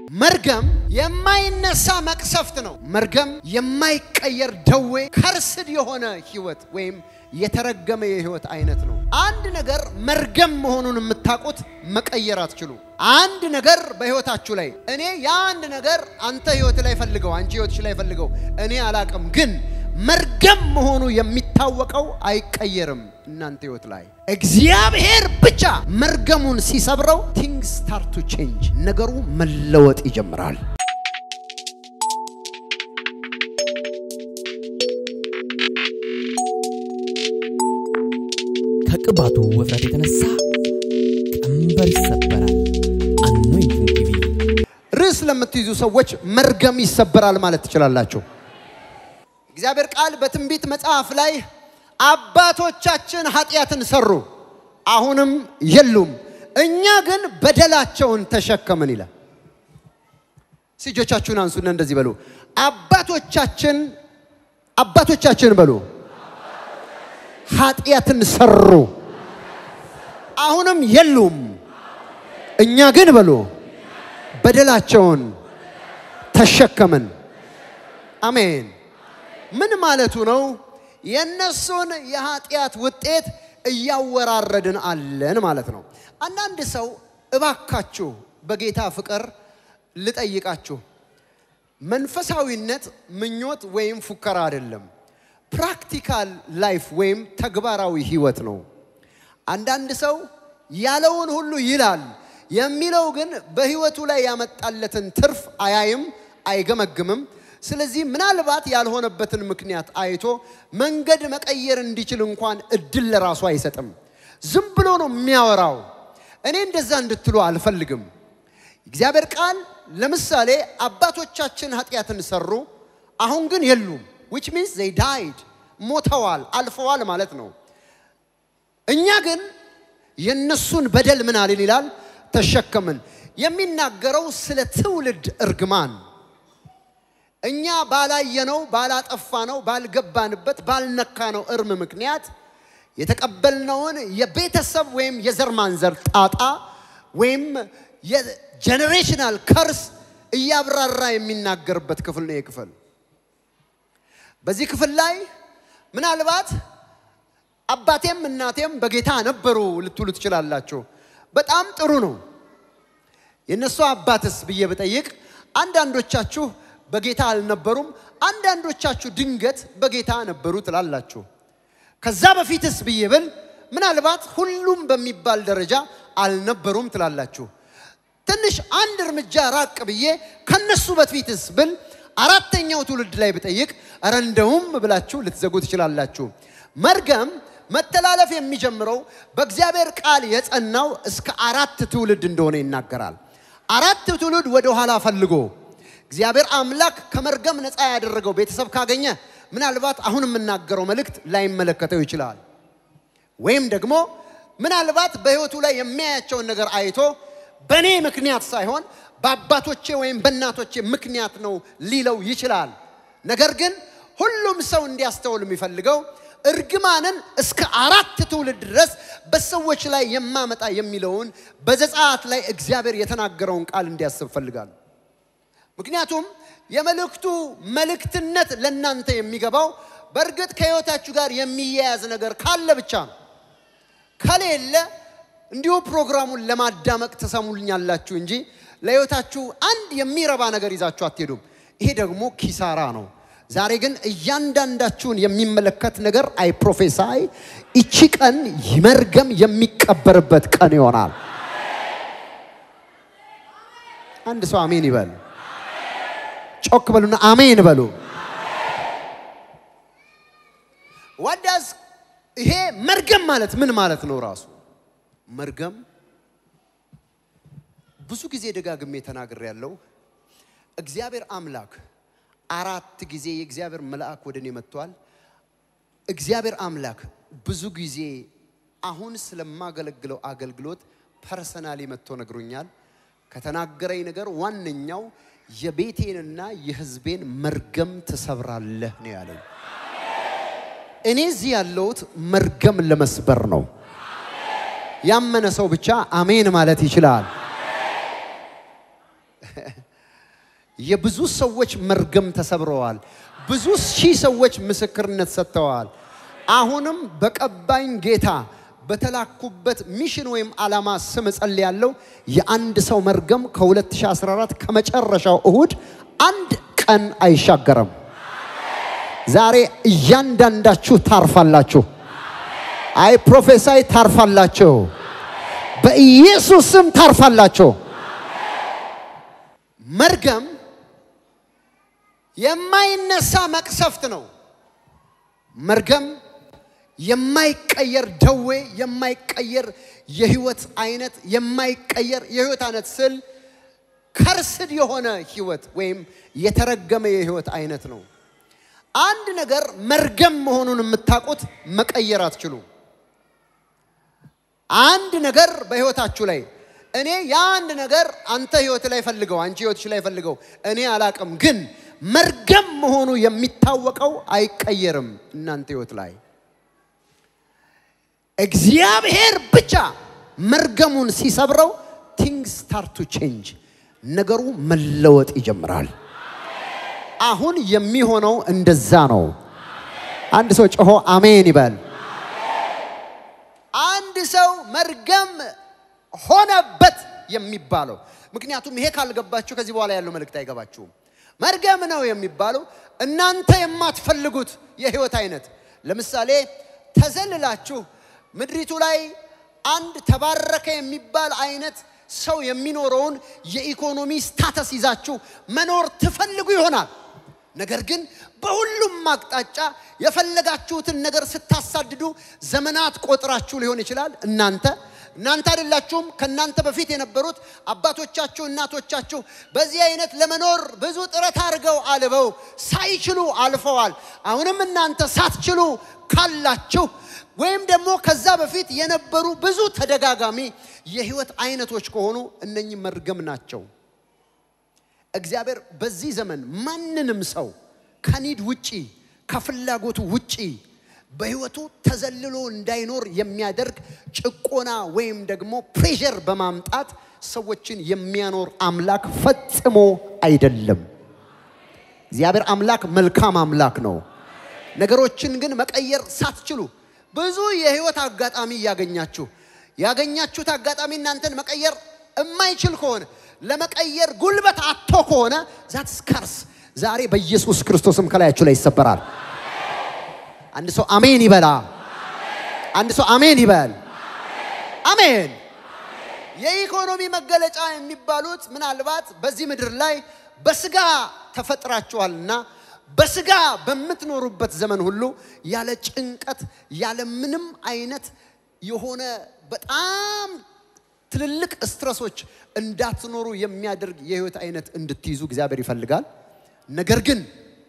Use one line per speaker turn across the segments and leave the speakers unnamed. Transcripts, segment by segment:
መርገም የማይነሳ መቅሰፍት ነው። መርገም የማይቀየር ደዌ፣ ከርስድ የሆነ ህይወት ወይም የተረገመ የህይወት አይነት ነው። አንድ ነገር መርገም መሆኑን የምታውቁት መቀየር አትችሉ። አንድ ነገር በህይወታችሁ ላይ እኔ የአንድ ነገር አንተ ህይወት ላይ ፈልገው፣ አንቺ ህይወትሽ ላይ ፈልገው፣ እኔ አላቅም፣ ግን መርገም መሆኑ የሚታወቀው አይቀየርም። እናንተ ህይወት ላይ እግዚአብሔር ብቻ መርገሙን ሲሰብረው ቲንግስ ስታርት ቱ ቼንጅ፣ ነገሩ መለወጥ ይጀምራል።
ከቅባቱ ውፍረት የተነሳ ቀንበር ይሰበራል። አኖይንቲንግ ቲቪ
ርዕስ ለምትይዙ ሰዎች መርገም ይሰበራል ማለት ትችላላችሁ። እግዚአብሔር ቃል በትንቢት መጽሐፍ ላይ አባቶቻችን ኃጢአትን ሰሩ፣ አሁንም የሉም፣ እኛ ግን በደላቸውን ተሸከምን ይላል። እጆቻችሁን አንሱና እንደዚህ በሉ፣ አባቶቻችን አባቶቻችን በሉ ኃጢአትን ሰሩ፣ አሁንም የሉም፣ እኛ ግን በሉ በደላቸውን ተሸከምን። አሜን። ምን ማለቱ ነው? የእነሱን የኃጢአት ውጤት እያወራረድን አለን ማለት ነው። አንዳንድ ሰው እባካችሁ በጌታ ፍቅር ልጠይቃችሁ፣ መንፈሳዊነት ምኞት ወይም ፉከራ አይደለም። ፕራክቲካል ላይፍ ወይም ተግባራዊ ህይወት ነው። አንዳንድ ሰው ያለውን ሁሉ ይላል የሚለው ግን በህይወቱ ላይ ያመጣለትን ትርፍ አያይም፣ አይገመግምም። ስለዚህ ምናልባት ያልሆነበትን ምክንያት አይቶ መንገድ መቀየር እንዲችል እንኳን እድል ለራሱ አይሰጥም። ዝም ብሎ ነው የሚያወራው። እኔ እንደዛ እንድትሉ አልፈልግም። እግዚአብሔር ቃል ለምሳሌ አባቶቻችን ኃጢአትን ሰሩ፣ አሁን ግን የሉም ዊች ሚንስ ዘይ ዳይድ ሞተዋል፣ አልፈዋል ማለት ነው። እኛ ግን የነሱን በደል ምን አልን ይላል ተሸከምን። የሚናገረው ስለ ትውልድ እርግማን እኛ ባላየነው፣ ባላጠፋነው፣ ባልገባንበት፣ ባልነካነው እርም ምክንያት የተቀበልነውን የቤተሰብ ወይም የዘር ማንዘር ጣጣ ወይም የጀኔሬሽናል ከርስ እያብራራ የሚናገርበት ክፍል ነው። ክፍል በዚህ ክፍል ላይ ምናልባት አባቴም እናቴም በጌታ ነበሩ ልትሉ ትችላላችሁ። በጣም ጥሩ ነው። የእነሱ አባትስ ብዬ ብጠይቅ አንዳንዶቻችሁ በጌታ አልነበሩም፣ አንዳንዶቻችሁ ድንገት በጌታ ነበሩ ትላላችሁ። ከዛ በፊትስ ብዬ ብል ምናልባት ሁሉም በሚባል ደረጃ አልነበሩም ትላላችሁ። ትንሽ አንድ እርምጃ ራቅ ብዬ ከነሱ በፊትስ ብል አራተኛው ትውልድ ላይ ብጠይቅ እረ እንደውም ብላችሁ ልትዘጉ ትችላላችሁ። መርገም መተላለፍ የሚጀምረው በእግዚአብሔር ቃል የጸናው እስከ አራት ትውልድ እንደሆነ ይናገራል። አራት ትውልድ ወደ ኋላ ፈልጎ እግዚአብሔር አምላክ ከመርገም ነፃ ያደረገው ቤተሰብ ካገኘ ምናልባት አሁን የምናገረው መልእክት ላይመለከተው ይችላል። ወይም ደግሞ ምናልባት በሕይወቱ ላይ የሚያያቸውን ነገር አይቶ በእኔ ምክንያት ሳይሆን በአባቶቼ ወይም በእናቶቼ ምክንያት ነው ሊለው ይችላል። ነገር ግን ሁሉም ሰው እንዲያስተውል የሚፈልገው እርግማንን እስከ አራት ትውልድ ድረስ በሰዎች ላይ የማመጣ የሚለውን በዘጸአት ላይ እግዚአብሔር የተናገረውን ቃል እንዲያስብ ፈልጋል። ምክንያቱም የመልእክቱ መልእክትነት ለእናንተ የሚገባው በእርግጥ ከሕይወታችሁ ጋር የሚያያዝ ነገር ካለ ብቻ ነው። ከሌለ እንዲሁ ፕሮግራሙን ለማዳመቅ ትሰሙልኛላችሁ እንጂ ለሕይወታችሁ አንድ የሚረባ ነገር ይዛችሁ አትሄዱም። ይሄ ደግሞ ኪሳራ ነው። ዛሬ ግን እያንዳንዳችሁን የሚመለከት ነገር አይ ፕሮፌሳይ ይቺ ቀን መርገም የሚቀበርበት ቀን ይሆናል። አንድ ሰው አሜን ይበል። ጮክ በሉና አሜን በሉ። ዋዳስ ይሄ መርገም ማለት ምን ማለት ነው? ራሱ መርገም ብዙ ጊዜ ደጋግሜ ተናግሬ ያለው እግዚአብሔር አምላክ አራት ጊዜ የእግዚአብሔር መልአክ ወደ እኔ መጥቷል። እግዚአብሔር አምላክ ብዙ ጊዜ አሁን ስለማገለግለው አገልግሎት ፐርሰናሊ መጥቶ ነግሮኛል። ከተናገረኝ ነገር ዋነኛው የቤቴንና የሕዝቤን መርገም ትሰብራለህ ነው ያለኝ። እኔ እዚህ ያለሁት መርገም ለመስበር ነው። ያመነ ሰው ብቻ አሜን ማለት ይችላል። የብዙ ሰዎች መርገም ተሰብረዋል። ብዙ ሺህ ሰዎች ምስክርነት ሰጥተዋል። አሁንም በቀባኝ ጌታ በተላኩበት ሚሽን ወይም ዓላማ ስም እጸልያለሁ። የአንድ ሰው መርገም ከ2014 ከመጨረሻው እሁድ አንድ ቀን አይሻገርም። ዛሬ እያንዳንዳችሁ ታርፋላችሁ። አይ ፕሮፌሳይ ታርፋላችሁ። በኢየሱስ ስም ታርፋላችሁ። መርገም የማይነሳ መቅሰፍት ነው። መርገም የማይቀየር ደዌ፣ የማይቀየር የህይወት አይነት፣ የማይቀየር የህይወት አይነት ስል ከርስድ የሆነ ህይወት ወይም የተረገመ የህይወት አይነት ነው። አንድ ነገር መርገም መሆኑን የምታውቁት መቀየር አትችሉም። አንድ ነገር በህይወታችሁ ላይ እኔ የአንድ ነገር አንተ ህይወት ላይ ፈልገው አንቺ ህይወትሽ ላይ ፈልገው እኔ አላቅም፣ ግን መርገም መሆኑ የሚታወቀው አይቀየርም። እናንተ ህይወት ላይ እግዚአብሔር ብቻ መርገሙን ሲሰብረው ቲንግስ ስታርት ቱ ቼንጅ ነገሩ መለወጥ ይጀምራል። አሁን የሚሆነው እንደዛ ነው። አንድ ሰው ጮሆ አሜን ይበል። አንድ ሰው መርገም ሆነበት የሚባለው ምክንያቱም ይሄ ካልገባችሁ ከዚህ በኋላ ያለው መልእክት አይገባችሁም። መርገም ነው የሚባለው እናንተ የማትፈልጉት የህይወት አይነት ለምሳሌ ተዘልላችሁ ምድሪቱ ላይ አንድ ተባረከ የሚባል አይነት ሰው የሚኖረውን የኢኮኖሚ ስታተስ ይዛችሁ መኖር ትፈልጉ ይሆናል። ነገር ግን በሁሉም አቅጣጫ የፈለጋችሁትን ነገር ስታሳድዱ ዘመናት ቆጥራችሁ ሊሆን ይችላል። እናንተ እናንተ አይደላችሁም። ከእናንተ በፊት የነበሩት አባቶቻችሁ፣ እናቶቻችሁ በዚህ አይነት ለመኖር ብዙ ጥረት አድርገው አልበው ሳይችሉ አልፈዋል። አሁንም እናንተ ሳትችሉ ካላችሁ ወይም ደግሞ ከዛ በፊት የነበሩ ብዙ ተደጋጋሚ የህይወት አይነቶች ከሆኑ እነኚህ መርገም ናቸው። እግዚአብሔር በዚህ ዘመን ማንንም ሰው ከኒድ ውጪ ከፍላጎቱ ውጪ በህይወቱ ተዘልሎ እንዳይኖር የሚያደርግ ጭቆና ወይም ደግሞ ፕሬሸር በማምጣት ሰዎችን የሚያኖር አምላክ ፈጽሞ አይደለም። እግዚአብሔር አምላክ መልካም አምላክ ነው። ነገሮችን ግን መቀየር ሳትችሉ ብዙ የህይወት አጋጣሚ እያገኛችሁ ያገኛችሁት አጋጣሚ እናንተን መቀየር የማይችል ከሆነ ለመቀየር ጉልበት አቶ ከሆነ ዛት ስካርስ ዛሬ በኢየሱስ ክርስቶስም ከላያችሁ ላይ ይሰበራል። አንድ ሰው አሜን ይበላ። አንድ ሰው አሜን ይበል። አሜን። የኢኮኖሚ መገለጫ የሚባሉት ምናልባት በዚህ ምድር ላይ በስጋ ተፈጥራችኋልና በስጋ በምትኖሩበት ዘመን ሁሉ ያለ ጭንቀት ያለ ምንም አይነት የሆነ በጣም ትልልቅ ስትረሶች እንዳትኖሩ የሚያደርግ የህይወት አይነት እንድትይዙ እግዚአብሔር ይፈልጋል። ነገር ግን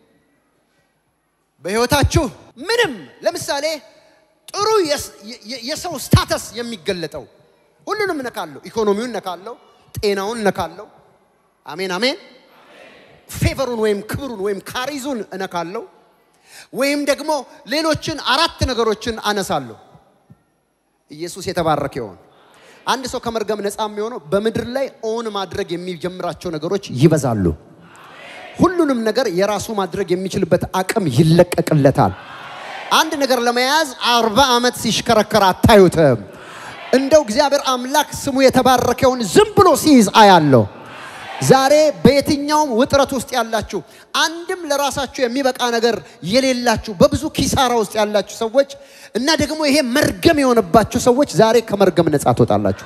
በህይወታችሁ ምንም ለምሳሌ ጥሩ የሰው ስታተስ የሚገለጠው ሁሉንም እነካለሁ፣ ኢኮኖሚውን እነካለሁ፣ ጤናውን እነካለሁ። አሜን አሜን። ፌቨሩን ወይም ክብሩን ወይም ካሪዙን እነካለሁ፣ ወይም ደግሞ ሌሎችን አራት ነገሮችን አነሳለሁ። ኢየሱስ የተባረከ ይሆን። አንድ ሰው ከመርገም ነፃ የሚሆነው በምድር ላይ ኦን ማድረግ የሚጀምራቸው ነገሮች ይበዛሉ። ሁሉንም ነገር የራሱ ማድረግ የሚችልበት አቅም ይለቀቅለታል። አንድ ነገር ለመያዝ አርባ ዓመት ሲሽከረከር አታዩትም። እንደው እግዚአብሔር አምላክ ስሙ የተባረከውን ዝም ብሎ ሲይዝ አያለሁ። ዛሬ በየትኛውም ውጥረት ውስጥ ያላችሁ አንድም ለራሳችሁ የሚበቃ ነገር የሌላችሁ በብዙ ኪሳራ ውስጥ ያላችሁ ሰዎች እና ደግሞ ይሄ መርገም የሆነባችሁ ሰዎች ዛሬ ከመርገም ነፃ ትወጣላችሁ።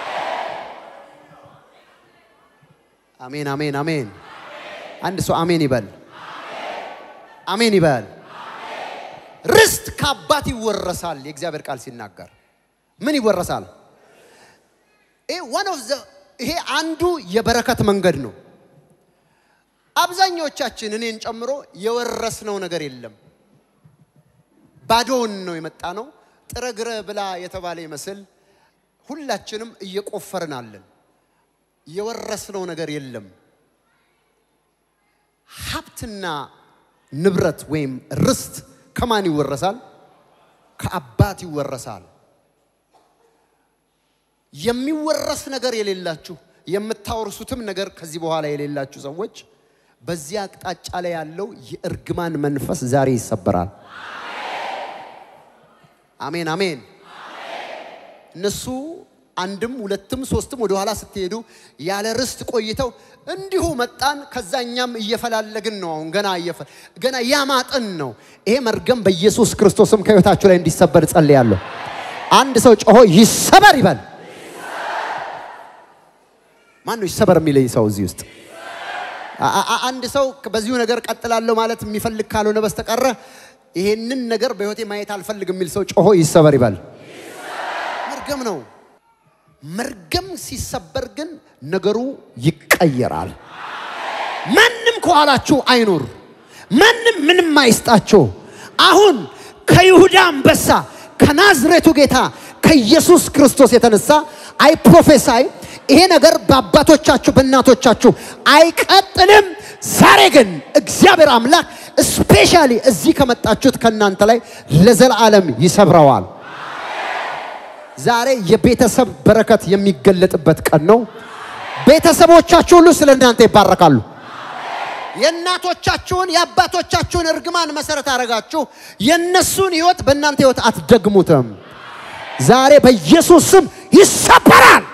አሜን አሜን አሜን። አንድ ሰው አሜን ይበል። አሜን ይበል። ርስት ከአባት ይወረሳል። የእግዚአብሔር ቃል ሲናገር ምን ይወረሳል? ይሄ አንዱ የበረከት መንገድ ነው። አብዛኞቻችን እኔን ጨምሮ የወረስነው ነገር የለም። ባዶውን ነው የመጣ ነው። ጥረግረ ብላ የተባለ ይመስል ሁላችንም እየቆፈርን አለን። የወረስነው ነገር የለም። ሀብትና ንብረት ወይም ርስት ከማን ይወረሳል? ከአባት ይወረሳል። የሚወረስ ነገር የሌላችሁ የምታወርሱትም ነገር ከዚህ በኋላ የሌላችሁ ሰዎች በዚህ አቅጣጫ ላይ ያለው የእርግማን መንፈስ ዛሬ ይሰበራል። አሜን አሜን። እነሱ አንድም ሁለትም ሶስትም ወደ ኋላ ስትሄዱ ያለ ርስት ቆይተው እንዲሁ መጣን። ከዛኛም እየፈላለግን ነው። አሁን ገና እየፈ ገና ያማጥን ነው። ይሄ መርገም በኢየሱስ ክርስቶስም ከህይወታችሁ ላይ እንዲሰበር ጸልያለሁ። አንድ ሰው ጮሆ ይሰበር ይበል። ማን ነው ይሰበር የሚለኝ ሰው እዚህ ውስጥ? አ- አ- አንድ ሰው በዚሁ ነገር ቀጥላለሁ ማለት የሚፈልግ ካልሆነ በስተቀረ ይሄንን ነገር በህይወቴ ማየት አልፈልግም የሚል ሰው ጮሆ ይሰበር ይበል። መርገም ነው። መርገም ሲሰበር ግን ነገሩ ይቀየራል። ማንም ከኋላችሁ አይኑር። ማንም ምንም አይስጣችሁ። አሁን ከይሁዳ አንበሳ ከናዝሬቱ ጌታ ከኢየሱስ ክርስቶስ የተነሳ አይ ፕሮፌሳይ ይሄ ነገር በአባቶቻችሁ በእናቶቻችሁ አይቀጥልም። ዛሬ ግን እግዚአብሔር አምላክ ስፔሻሊ እዚህ ከመጣችሁት ከእናንተ ላይ ለዘላለም ይሰብረዋል። ዛሬ የቤተሰብ በረከት የሚገለጥበት ቀን ነው። ቤተሰቦቻችሁ ሁሉ ስለ እናንተ ይባረካሉ። የእናቶቻችሁን የአባቶቻችሁን እርግማን መሰረት አደረጋችሁ። የእነሱን ህይወት በእናንተ ህይወት አትደግሙትም። ዛሬ በኢየሱስ ስም ይሰበራል።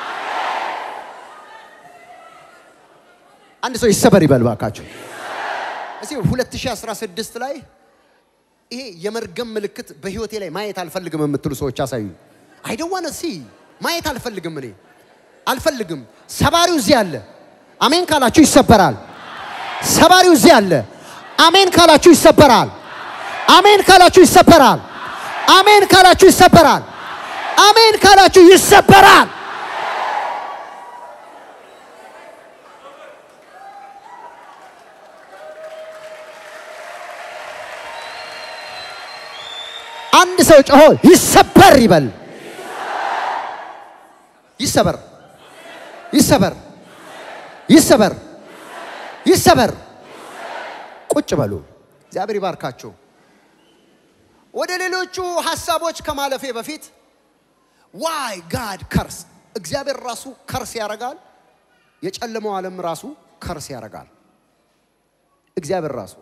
አንድ ሰው ይሰበር ይበል ባካችሁ። እዚህ 2016 ላይ ይሄ የመርገም ምልክት በህይወቴ ላይ ማየት አልፈልግም የምትሉ ሰዎች አሳዩ። አይ ዶንት ዋና ሲ ማየት አልፈልግም፣ እኔ አልፈልግም። ሰባሪው እዚህ አለ። አሜን ካላችሁ ይሰበራል። ሰባሪው እዚህ አለ። አሜን ካላችሁ ይሰበራል። አሜን ካላችሁ ይሰበራል። አሜን ካላችሁ ይሰበራል። አሜን ካላችሁ ይሰበራል። አንድ ሰው ጮሆ ይሰበር ይበል። ይሰበር፣ ይሰበር፣ ይሰበር፣ ይሰበር። ቁጭ በሉ። እግዚአብሔር ይባርካችሁ። ወደ ሌሎቹ ሀሳቦች ከማለፌ በፊት ዋይ ጋድ ከርስ እግዚአብሔር ራሱ ከርስ ያደርጋል። የጨለመው ዓለም ራሱ ከርስ ያደርጋል። እግዚአብሔር ራሱ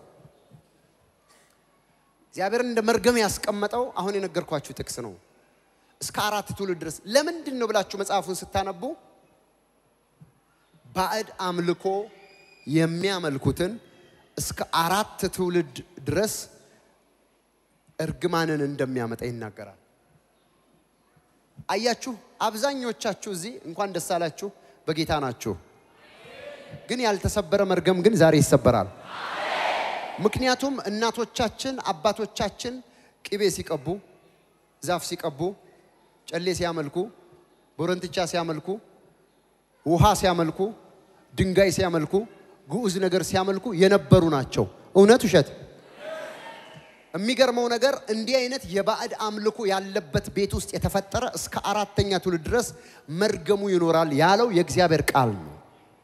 እግዚአብሔርን እንደ መርገም ያስቀመጠው አሁን የነገርኳችሁ ጥቅስ ነው። እስከ አራት ትውልድ ድረስ ለምንድን ነው ብላችሁ መጽሐፉን ስታነቡ ባዕድ አምልኮ የሚያመልኩትን እስከ አራት ትውልድ ድረስ እርግማንን እንደሚያመጣ ይናገራል። አያችሁ፣ አብዛኞቻችሁ እዚህ እንኳን ደስ አላችሁ በጌታ ናችሁ። ግን ያልተሰበረ መርገም ግን ዛሬ ይሰበራል። ምክንያቱም እናቶቻችን አባቶቻችን ቅቤ ሲቀቡ፣ ዛፍ ሲቀቡ፣ ጨሌ ሲያመልኩ፣ ቦረንትቻ ሲያመልኩ፣ ውሃ ሲያመልኩ፣ ድንጋይ ሲያመልኩ፣ ግዑዝ ነገር ሲያመልኩ የነበሩ ናቸው። እውነት ውሸት? የሚገርመው ነገር እንዲህ አይነት የባዕድ አምልኮ ያለበት ቤት ውስጥ የተፈጠረ እስከ አራተኛ ትውልድ ድረስ መርገሙ ይኖራል ያለው የእግዚአብሔር ቃል ነው።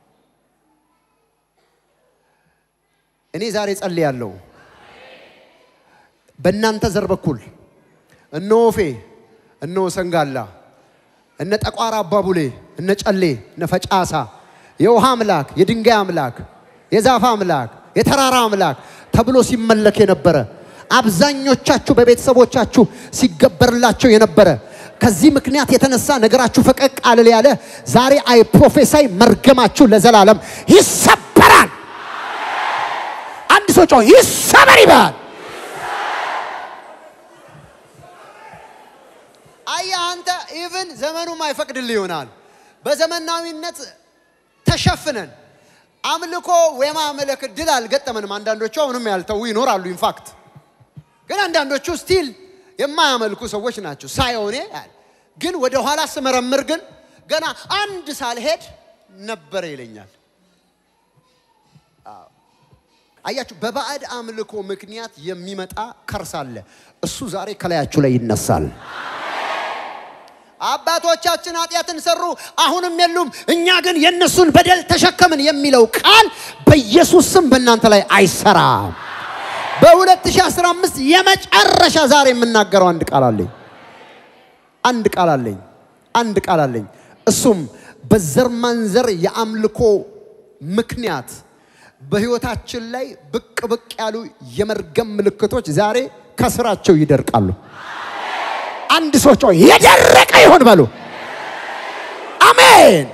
እኔ ዛሬ ጸልያለሁ። በእናንተ ዘር በኩል እነ ወፌ፣ እነ ሰንጋላ፣ እነ ጠቋራ አባቡሌ፣ እነ ጨሌ፣ እነ ፈጫሳ የውሃ አምላክ፣ የድንጋይ አምላክ፣ የዛፍ አምላክ፣ የተራራ አምላክ ተብሎ ሲመለክ የነበረ አብዛኞቻችሁ በቤተሰቦቻችሁ ሲገበርላቸው የነበረ ከዚህ ምክንያት የተነሳ ነገራችሁ ፈቀቅ አልል ያለ ዛሬ አይ ፕሮፌሳይ መርገማችሁ ለዘላለም ይሰበራል። አንድ ሰው ጮህ ይሰበር ይበል። አየህ አንተ ኢቭን ዘመኑም አይፈቅድልህ ይሆናል። በዘመናዊነት ተሸፍነን አምልኮ የማምለክ እድል አልገጠመንም። አንዳንዶቹ አሁንም ያልተዉ ይኖራሉ። ኢንፋክት ግን አንዳንዶቹ ስቲል የማያመልኩ ሰዎች ናቸው። ሳይሆኔ ግን ወደ ኋላ ስመረምር ግን ገና አንድ ሳልሄድ ነበረ ይለኛል። አያችሁ፣ በባዕድ አምልኮ ምክንያት የሚመጣ ከርስ አለ። እሱ ዛሬ ከላያችሁ ላይ ይነሳል። አባቶቻችን ኃጢአትን ሰሩ፣ አሁንም የሉም፣ እኛ ግን የእነሱን በደል ተሸከምን የሚለው ቃል በኢየሱስ ስም በእናንተ ላይ አይሰራም። በ2015 የመጨረሻ ዛሬ የምናገረው አንድ ቃል አለኝ። አንድ ቃል አለኝ። አንድ ቃል አለኝ። እሱም በዘር ማንዘር የአምልኮ ምክንያት በህይወታችን ላይ ብቅ ብቅ ያሉ የመርገም ምልክቶች ዛሬ ከስራቸው ይደርቃሉ። አንድ ሰው ጮህ የደረቀ ይሆን በሉ። አሜን።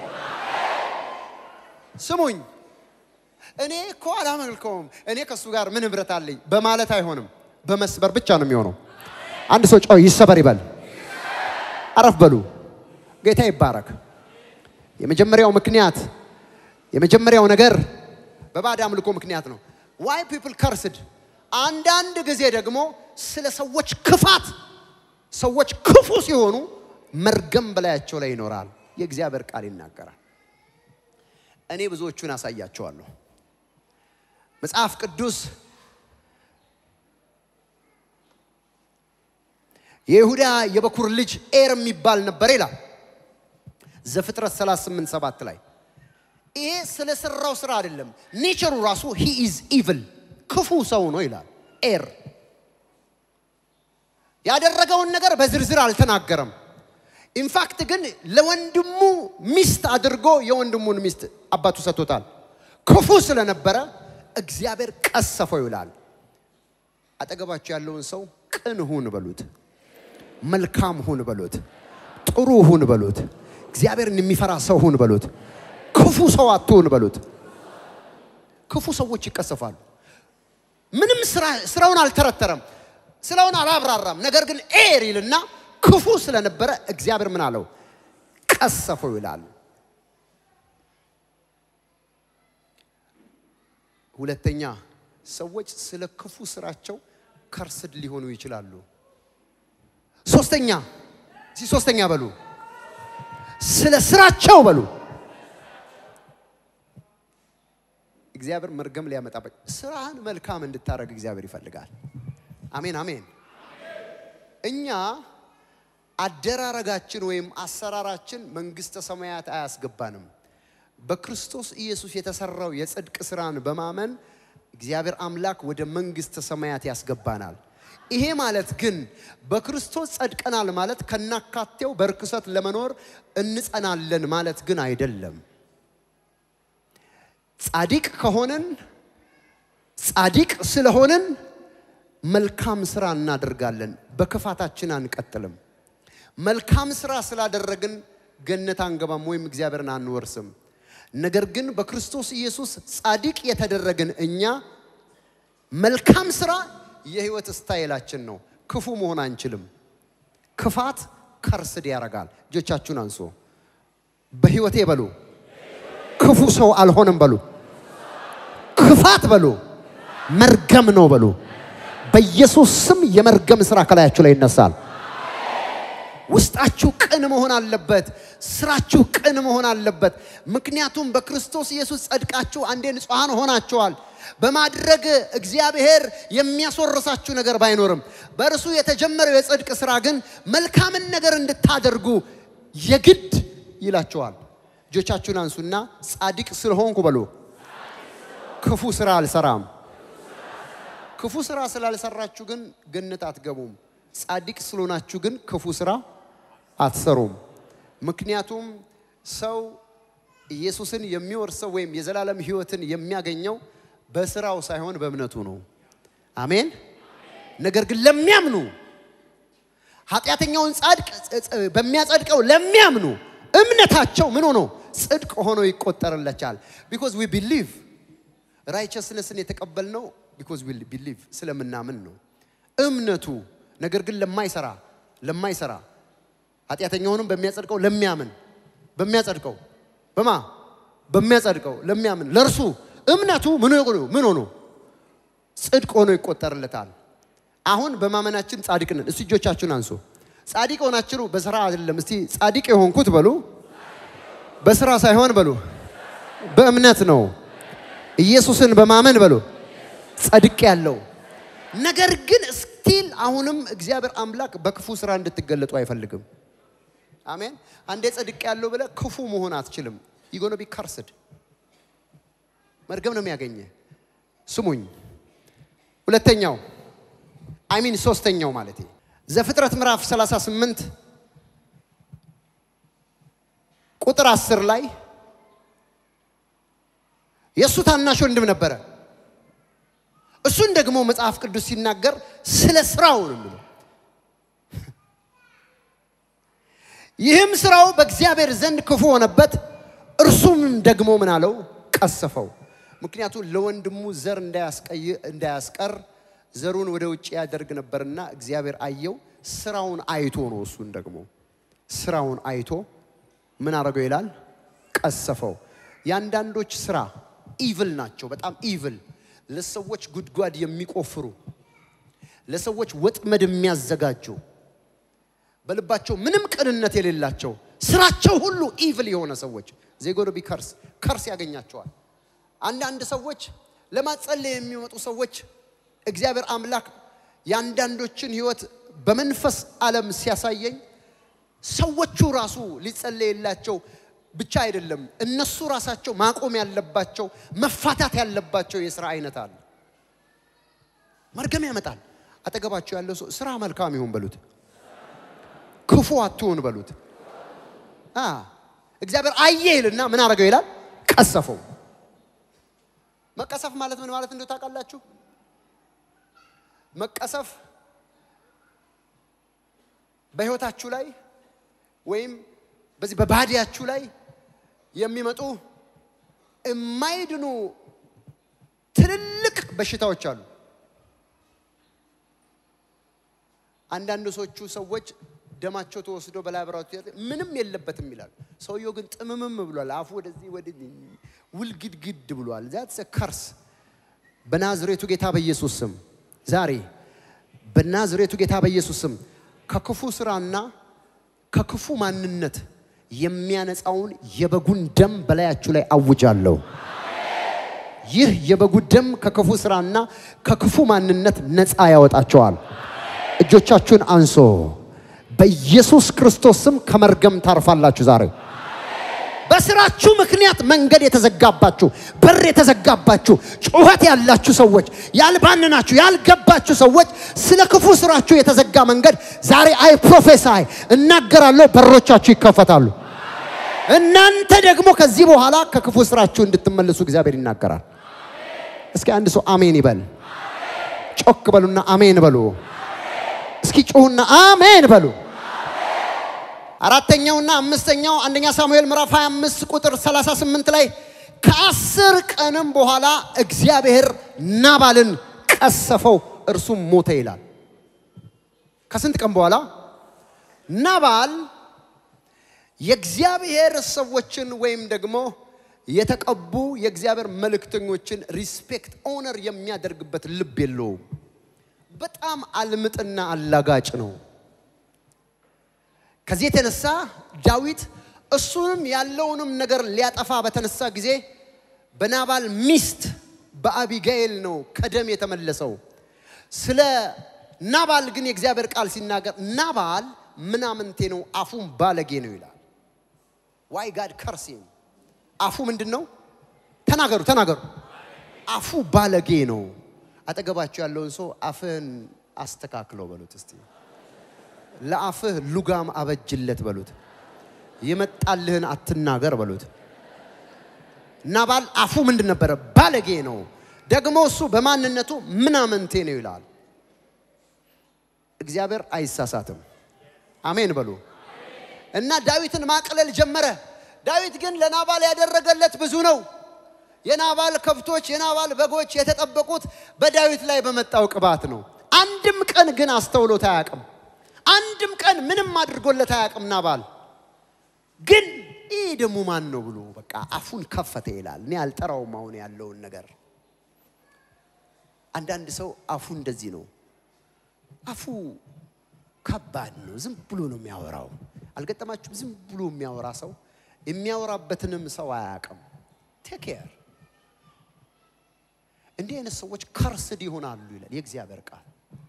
ስሙኝ፣ እኔ እኮ አላመልከውም፣ እኔ ከእሱ ጋር ምን ህብረት አለኝ በማለት አይሆንም። በመስበር ብቻ ነው የሚሆነው። አንድ ሰው ጮህ ይሰበር ይበል። አረፍ በሉ። ጌታ ይባረክ። የመጀመሪያው ምክንያት የመጀመሪያው ነገር በባዕድ አምልኮ ምክንያት ነው። ዋይ ፒፕል ከርስድ። አንዳንድ ጊዜ ደግሞ ስለ ሰዎች ክፋት ሰዎች ክፉ ሲሆኑ መርገም በላያቸው ላይ ይኖራል። የእግዚአብሔር ቃል ይናገራል። እኔ ብዙዎቹን አሳያቸዋለሁ። መጽሐፍ ቅዱስ የይሁዳ የበኩር ልጅ ኤር የሚባል ነበር ይላል ዘፍጥረት 38 ሰባት ላይ ይሄ ስለ ሰራው ስራ አይደለም። ኔቸሩ ራሱ ሂ ኢዝ ኢቭል ክፉ ሰው ነው ይላል። ኤር ያደረገውን ነገር በዝርዝር አልተናገረም። ኢንፋክት ግን ለወንድሙ ሚስት አድርጎ የወንድሙን ሚስት አባቱ ሰጥቶታል። ክፉ ስለነበረ እግዚአብሔር ቀሰፈው ይላል። አጠገባቸው ያለውን ሰው ቅን ሁን በሉት፣ መልካም ሁን በሉት፣ ጥሩ ሁን በሉት፣ እግዚአብሔርን የሚፈራ ሰው ሁን በሉት። ክፉ ሰው አትሁን በሉት። ክፉ ሰዎች ይቀሰፋሉ። ምንም ስራውን አልተረተረም፣ ስራውን አላብራራም። ነገር ግን ኤር ይልና ክፉ ስለነበረ እግዚአብሔር ምን አለው? ቀሰፈው ይላል። ሁለተኛ ሰዎች ስለ ክፉ ስራቸው ከርስድ ሊሆኑ ይችላሉ። ሶስተኛ እዚህ ሶስተኛ በሉ ስለ ስራቸው በሉ እግዚአብሔር መርገም ሊያመጣበት ስራህን መልካም እንድታደርግ እግዚአብሔር ይፈልጋል። አሜን አሜን። እኛ አደራረጋችን ወይም አሰራራችን መንግስተ ሰማያት አያስገባንም። በክርስቶስ ኢየሱስ የተሰራው የጽድቅ ስራን በማመን እግዚአብሔር አምላክ ወደ መንግስተ ሰማያት ያስገባናል። ይሄ ማለት ግን በክርስቶስ ጸድቀናል ማለት ከናካቴው በርክሰት ለመኖር እንጸናለን ማለት ግን አይደለም። ጻድቅ ከሆንን ጻድቅ ስለሆንን መልካም ስራ እናደርጋለን። በክፋታችን አንቀጥልም። መልካም ስራ ስላደረግን ገነት አንገባም ወይም እግዚአብሔርን አንወርስም። ነገር ግን በክርስቶስ ኢየሱስ ጻድቅ የተደረግን እኛ መልካም ስራ የህይወት ስታይላችን ነው። ክፉ መሆን አንችልም። ክፋት ከርስድ ያደርጋል። እጆቻችሁን አንሶ በህይወቴ በሉ ክፉ ሰው አልሆንም በሉ። ክፋት በሉ መርገም ነው በሉ። በኢየሱስ ስም የመርገም ስራ ከላያችሁ ላይ ይነሳል። ውስጣችሁ ቅን መሆን አለበት። ስራችሁ ቅን መሆን አለበት። ምክንያቱም በክርስቶስ ኢየሱስ ጸድቃችሁ አንዴ ንጹሐን ሆናችኋል። በማድረግ እግዚአብሔር የሚያስወርሳችሁ ነገር ባይኖርም በእርሱ የተጀመረው የጽድቅ ስራ ግን መልካምን ነገር እንድታደርጉ የግድ ይላችኋል። እጆቻችሁን አንሱና ጻድቅ ስለሆንኩ በሉ። ክፉ ስራ አልሰራም። ክፉ ስራ ስላልሰራችሁ ግን ገነት አትገቡም። ጻድቅ ስለሆናችሁ ግን ክፉ ስራ አትሰሩም። ምክንያቱም ሰው ኢየሱስን የሚወርሰው ወይም የዘላለም ሕይወትን የሚያገኘው በስራው ሳይሆን በእምነቱ ነው። አሜን። ነገር ግን ለሚያምኑ ኃጢአተኛውን ጻድቅ በሚያጸድቀው ለሚያምኑ እምነታቸው ምን ሆኖ ጽድቅ ሆኖ ይቆጠርለቻል። ቢኮዝ ዊ ቢሊቭ ራይቸስነስን የተቀበልነው ቢኮዝ ዊ ቢሊቭ ስለምናምን ነው እምነቱ። ነገር ግን ለማይሰራ ለማይሰራ ኃጢአተኛውንም በሚያጸድቀው ለሚያምን በሚያጸድቀው በማ በሚያጸድቀው ለሚያምን ለእርሱ እምነቱ ምን ሆኖ ምን ሆኖ ጽድቅ ሆኖ ይቆጠርለታል። አሁን በማመናችን ጻድቅ ነን። እስቲ እጆቻችሁን አንሱ። ጻድቅ ሆናችሁ በስራ አይደለም። እስቲ ጻድቅ የሆንኩት በሉ በስራ ሳይሆን በሉ በእምነት ነው። ኢየሱስን በማመን በሉ ጸድቅ ያለው ነገር ግን ስቲል አሁንም እግዚአብሔር አምላክ በክፉ ስራ እንድትገለጡ አይፈልግም። አሜን። አንዴ ጸድቅ ያለው ብለ ክፉ መሆን አትችልም። ይጎነ ቢ ከርስድ መርገም ነው የሚያገኘ። ስሙኝ። ሁለተኛው አይሚን ሶስተኛው ማለት ዘፍጥረት ምዕራፍ 38 ቁጥር 10 ላይ የእሱ ታናሽ ወንድም ነበረ። እሱን ደግሞ መጽሐፍ ቅዱስ ሲናገር ስለ ስራው ነው የሚለው። ይህም ስራው በእግዚአብሔር ዘንድ ክፉ ሆነበት፣ እርሱም ደግሞ ምን አለው? ቀሰፈው። ምክንያቱም ለወንድሙ ዘር እንዳያስቀር ዘሩን ወደ ውጭ ያደርግ ነበርና እግዚአብሔር አየው። ስራውን አይቶ ነው እሱን ደግሞ ስራውን አይቶ ምን አደረገው ይላል? ቀሰፈው። የአንዳንዶች ስራ ኢቭል ናቸው፣ በጣም ኢቭል ለሰዎች ጉድጓድ የሚቆፍሩ ለሰዎች ወጥመድ የሚያዘጋጁ በልባቸው ምንም ቅንነት የሌላቸው ስራቸው ሁሉ ኢቭል የሆነ ሰዎች ዜጎዶቢ ከርስ ከርስ ያገኛቸዋል። አንዳንድ ሰዎች ለማጸለይ የሚመጡ ሰዎች እግዚአብሔር አምላክ የአንዳንዶችን ህይወት በመንፈስ ዓለም ሲያሳየኝ ሰዎቹ ራሱ ሊጸለይላቸው ብቻ አይደለም፣ እነሱ ራሳቸው ማቆም ያለባቸው መፋታት ያለባቸው የስራ አይነት አለ። መርገም ያመጣል። አጠገባቸው ያለው ሰው ስራ መልካም ይሁን በሉት፣ ክፉ አትሁን በሉት። አ እግዚአብሔር አየ ይልና ምን አደረገው ይላል? ቀሰፈው። መቀሰፍ ማለት ምን ማለት እንደው ታውቃላችሁ? መቀሰፍ በህይወታችሁ ላይ ወይም በዚህ በባዲያችሁ ላይ የሚመጡ የማይድኑ ትልልቅ በሽታዎች አሉ። አንዳንዶቹ ሰዎች ደማቸው ተወስዶ በላብራቶሪ ምንም የለበትም ይላሉ። ሰውየው ግን ጥምምም ብሏል። አፉ ወደዚህ ወደዚህ ውልግድግድ ብሏል። ዛትስ ከርስ በናዝሬቱ ጌታ በኢየሱስ ስም ዛሬ በናዝሬቱ ጌታ በኢየሱስ ስም ከክፉ ስራና ከክፉ ማንነት የሚያነጻውን የበጉን ደም በላያችሁ ላይ አውጃለሁ። ይህ የበጉ ደም ከክፉ ስራና ከክፉ ማንነት ነፃ ያወጣቸዋል። እጆቻችሁን አንሶ በኢየሱስ ክርስቶስ ስም ከመርገም ታርፋላችሁ ዛሬ በስራችሁ ምክንያት መንገድ የተዘጋባችሁ በር የተዘጋባችሁ ጩኸት ያላችሁ ሰዎች ያልባንናችሁ ያልገባችሁ ሰዎች ስለ ክፉ ስራችሁ የተዘጋ መንገድ ዛሬ አይ ፕሮፌሳይ እናገራለሁ፣ በሮቻችሁ ይከፈታሉ። እናንተ ደግሞ ከዚህ በኋላ ከክፉ ስራችሁ እንድትመለሱ እግዚአብሔር ይናገራል። እስኪ አንድ ሰው አሜን ይበል። ጮክ በሉና አሜን በሉ። እስኪ ጩሁና አሜን በሉ። አራተኛውና አምስተኛው አንደኛ ሳሙኤል ምዕራፍ 25 ቁጥር 38 ላይ ከአስር ቀንም በኋላ እግዚአብሔር ናባልን ቀሰፈው፣ እርሱም ሞተ ይላል። ከስንት ቀን በኋላ ናባል የእግዚአብሔር ሰዎችን ወይም ደግሞ የተቀቡ የእግዚአብሔር መልእክተኞችን ሪስፔክት ኦነር የሚያደርግበት ልብ የለውም። በጣም አልምጥና አላጋጭ ነው። ከዚህ የተነሳ ዳዊት እሱንም ያለውንም ነገር ሊያጠፋ በተነሳ ጊዜ በናባል ሚስት በአቢጋኤል ነው ከደም የተመለሰው። ስለ ናባል ግን የእግዚአብሔር ቃል ሲናገር ናባል ምናምንቴ ነው፣ አፉም ባለጌ ነው ይላል። ዋይ ጋድ ከርሲም አፉ ምንድን ነው? ተናገሩ ተናገሩ። አፉ ባለጌ ነው። አጠገባቸው ያለውን ሰው አፍህን አስተካክለው በሉት እስቲ። ለአፍህ ሉጋም አበጅለት በሉት። የመጣልህን አትናገር በሉት። ናባል አፉ ምንድን ነበረ? ባለጌ ነው። ደግሞ እሱ በማንነቱ ምናምንቴ ነው ይላል። እግዚአብሔር አይሳሳትም። አሜን በሉ እና ዳዊትን ማቅለል ጀመረ። ዳዊት ግን ለናባል ያደረገለት ብዙ ነው። የናባል ከብቶች፣ የናባል በጎች የተጠበቁት በዳዊት ላይ በመጣው ቅባት ነው። አንድም ቀን ግን አስተውሎት አያውቅም። አንድም ቀን ምንም አድርጎለት አያውቅም ናባል። ግን ይህ ደግሞ ማን ነው ብሎ በቃ አፉን ከፈተ ይላል። እኔ አልጠራውም አሁን ያለውን ነገር። አንዳንድ ሰው አፉ እንደዚህ ነው። አፉ ከባድ ነው። ዝም ብሎ ነው የሚያወራው። አልገጠማችሁም? ዝም ብሎ የሚያወራ ሰው የሚያወራበትንም ሰው አያውቅም። ቴክ ኬር። እንዲህ አይነት ሰዎች ከርስድ ይሆናሉ ይላል የእግዚአብሔር ቃል።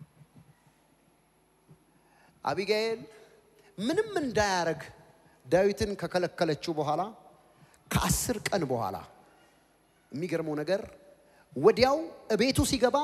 አቢጋኤል ምንም እንዳያረግ ዳዊትን ከከለከለችው በኋላ ከአስር ቀን በኋላ የሚገርመው ነገር ወዲያው እቤቱ ሲገባ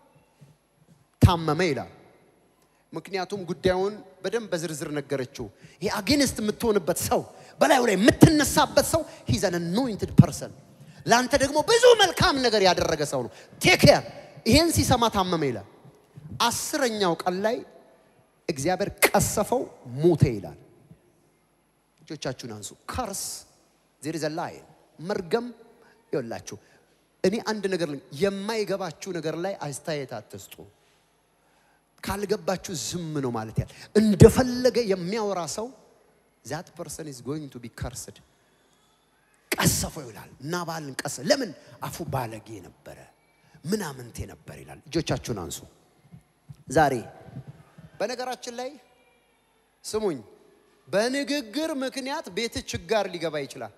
ታመመ ይላል። ምክንያቱም ጉዳዩን በደንብ በዝርዝር ነገረችው። ይህ አጌንስት የምትሆንበት ሰው በላዩ ላይ የምትነሳበት ሰው ሂዝ አን አኖይንትድ ፐርሰን ለአንተ ደግሞ ብዙ መልካም ነገር ያደረገ ሰው ነው። ቴክ ኬር። ይሄን ሲሰማ ታመመ ይላል። አስረኛው ቀን ላይ እግዚአብሔር ቀሰፈው፣ ሞተ ይላል። እጆቻችሁን አንሱ። ከርስ ዜር ኢዝ ላይ መርገም ይወላችሁ። እኔ አንድ ነገር ልንገር፣ የማይገባችሁ ነገር ላይ አስተያየት አትስጡ። ካልገባችሁ ዝም ነው ማለት ያለ እንደፈለገ የሚያወራ ሰው ዛት ፐርሰን ኢዝ ጎይንግ ቱ ቢ ከርስድ ቀሰፈው ይላል። ናባልን ቀሰ ለምን አፉ ባለጌ ነበረ፣ ምናምንቴ ነበር ይላል። እጆቻችሁን አንሱ። ዛሬ በነገራችን ላይ ስሙኝ፣ በንግግር ምክንያት ቤት ችጋር ሊገባ ይችላል።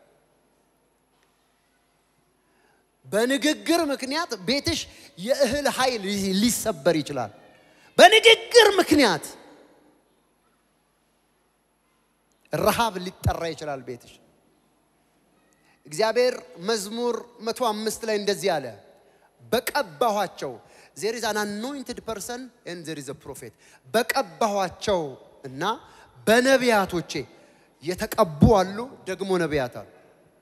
በንግግር ምክንያት ቤትሽ የእህል ኃይል ሊሰበር ይችላል። በንግግር ምክንያት ረሃብ ሊጠራ ይችላል ቤትሽ። እግዚአብሔር መዝሙር መቶ አምስት ላይ እንደዚህ አለ፣ በቀባኋቸው ዜር ኢዝ አን አኖይንትድ ፐርሰን ኤንድ ዜር ኢዝ አ ፕሮፌት። በቀባኋቸው እና በነቢያቶቼ የተቀቡ አሉ፣ ደግሞ ነቢያት አሉ።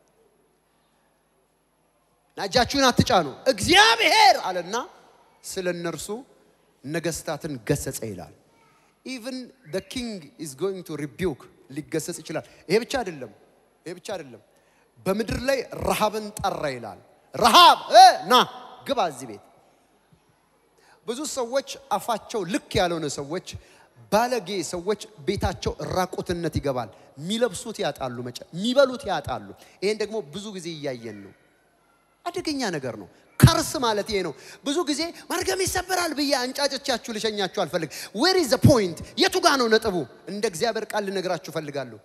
እና እጃችሁን አትጫኑ። እግዚአብሔር አለና ስለ እነርሱ ነገስታትን ገሰጸ ይላል። ኢቭን ደ ኪንግ ኢዝ ጎይንግ ቱ ሪቢውክ ሊገሰጽ ይችላል። ይሄ ብቻ አይደለም፣ ይሄ ብቻ አይደለም። በምድር ላይ ረሃብን ጠራ ይላል። ረሃብ እ ና ግባ እዚህ ቤት። ብዙ ሰዎች አፋቸው ልክ ያልሆነ ሰዎች፣ ባለጌ ሰዎች ቤታቸው ራቁትነት ይገባል። የሚለብሱት ያጣሉ፣ መጨ የሚበሉት ያጣሉ። ይሄን ደግሞ ብዙ ጊዜ እያየን ነው። አደገኛ ነገር ነው። ከርስ ማለት ይሄ ነው። ብዙ ጊዜ መርገም ይሰበራል ብዬ አንጫጭቻችሁ ልሸኛችሁ አልፈልግ። ዌር ኢዝ ዘ ፖይንት? የቱ ጋ ነው ነጥቡ? እንደ እግዚአብሔር ቃል ልነግራችሁ እፈልጋለሁ።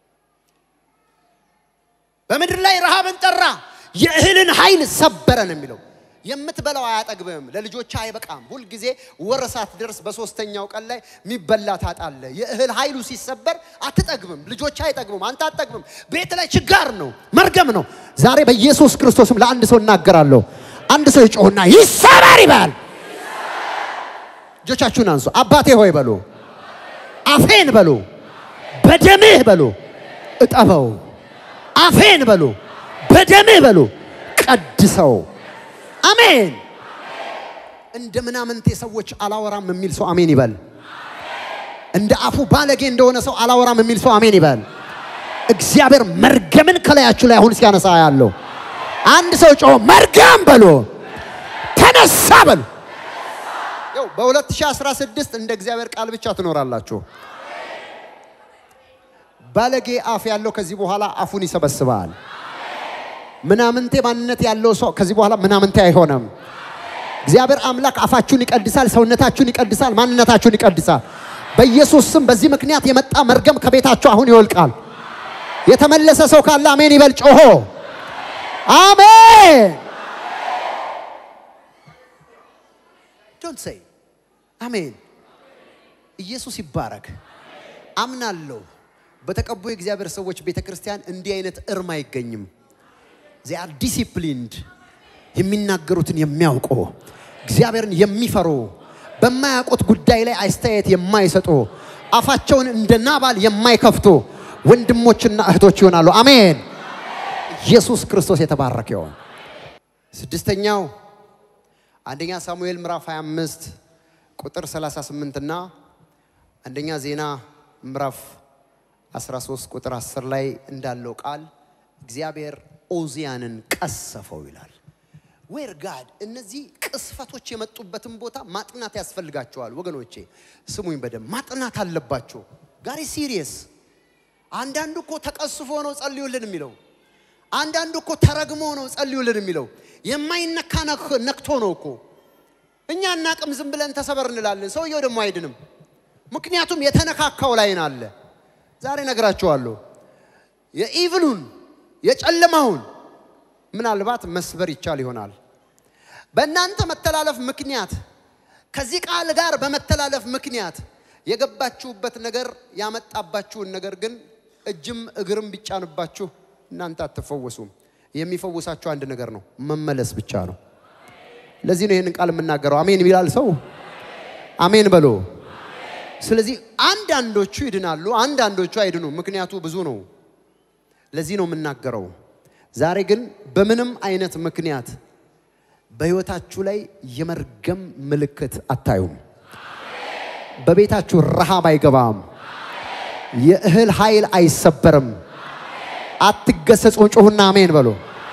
በምድር ላይ ረሃብን ጠራ፣ የእህልን ኃይል ሰበረ ነው የሚለው። የምትበላው አያጠግብም፣ ለልጆች አይበቃም። ሁልጊዜ ወር ሳትደርስ በሶስተኛው ቀን ላይ የሚበላ ታጣለ። የእህል ኃይሉ ሲሰበር አትጠግብም፣ ልጆች አይጠግቡም፣ አንተ አትጠግብም። ቤት ላይ ችጋር ነው፣ መርገም ነው። ዛሬ በኢየሱስ ክርስቶስም ለአንድ ሰው እናገራለሁ። አንድ ሰው ይጮህና ይሰበር ይበል። እጆቻችሁን አንሱ። አባቴ ሆይ በሉ፣ አፌን በሉ፣ በደምህ በሉ፣ እጠበው። አፌን በሉ፣ በደምህ በሉ፣ ቀድሰው። አሜን። እንደ ምናምንቴ ሰዎች አላወራም የሚል ሰው አሜን ይበል። እንደ አፉ ባለጌ እንደሆነ ሰው አላወራም የሚል ሰው አሜን ይበል። እግዚአብሔር መርገምን ከላያችሁ ላይ አሁን ሲያነሳ ያለው አንድ ሰው ጮሆ መርገም በሎ ተነሳ በሉ። ያው በ2016 እንደ እግዚአብሔር ቃል ብቻ ትኖራላችሁ። ባለጌ አፍ ያለው ከዚህ በኋላ አፉን ይሰበስባል። ምናምንቴ ማንነት ያለው ሰው ከዚህ በኋላ ምናምንቴ አይሆንም። እግዚአብሔር አምላክ አፋችሁን ይቀድሳል፣ ሰውነታችሁን ይቀድሳል፣ ማንነታችሁን ይቀድሳል። በኢየሱስ ስም በዚህ ምክንያት የመጣ መርገም ከቤታችሁ አሁን ይወልቃል። የተመለሰ ሰው ካለ አሜን ይበል ጮሆ አሜን። ዶንት ሴይ አሜን። ኢየሱስ ይባረክ። አምናለሁ። በተቀቡ የእግዚአብሔር ሰዎች ቤተ ክርስቲያን እንዲህ አይነት እርም አይገኝም። ዚ አር ዲሲፕሊንድ የሚናገሩትን የሚያውቁ እግዚአብሔርን የሚፈሩ በማያውቁት ጉዳይ ላይ አስተያየት የማይሰጡ አፋቸውን እንደ ናባል የማይከፍቱ ወንድሞችና እህቶች ይሆናሉ። አሜን። ኢየሱስ ክርስቶስ የተባረከ ይሆን። ስድስተኛው አንደኛ ሳሙኤል ምዕራፍ 25 ቁጥር 38 እና አንደኛ ዜና ምዕራፍ 13 ቁጥር 10 ላይ እንዳለው ቃል እግዚአብሔር ኦዚያንን ቀሰፈው ይላል። ዌር ጋድ እነዚህ ቅስፈቶች የመጡበትን ቦታ ማጥናት ያስፈልጋቸዋል ወገኖቼ፣ ስሙኝ በደንብ ማጥናት አለባቸው። ጋሪ ሲሪየስ። አንዳንዱ እኮ ተቀስፎ ነው ጸልዩልን የሚለው አንዳንዱ እኮ ተረግሞ ነው ጸልዩልን የሚለው የማይነካ ነክቶ ነው እኮ። እኛ እናቅም ዝም ብለን ተሰበር እንላለን። ሰውየው ደግሞ አይድንም። ምክንያቱም የተነካካው ላይ አለ። ዛሬ ነግራችኋለሁ። የኢቭሉን የጨለማውን ምናልባት መስበር ይቻል ይሆናል። በእናንተ መተላለፍ ምክንያት ከዚህ ቃል ጋር በመተላለፍ ምክንያት የገባችሁበት ነገር ያመጣባችሁን ነገር ግን እጅም እግርም ቢጫንባችሁ እናንተ አትፈወሱም። የሚፈውሳችሁ አንድ ነገር ነው፣ መመለስ ብቻ ነው። ለዚህ ነው ይህንን ቃል የምናገረው። አሜን ይላል ሰው አሜን በሎ። ስለዚህ አንዳንዶቹ ይድናሉ፣ አንዳንዶቹ አይድኑ። ምክንያቱ ብዙ ነው። ለዚህ ነው የምናገረው። ዛሬ ግን በምንም አይነት ምክንያት በሕይወታችሁ ላይ የመርገም ምልክት አታዩም። በቤታችሁ ረሃብ አይገባም። የእህል ኃይል አይሰበርም። አትገሰጹ። ጩኹና አሜን በሉ።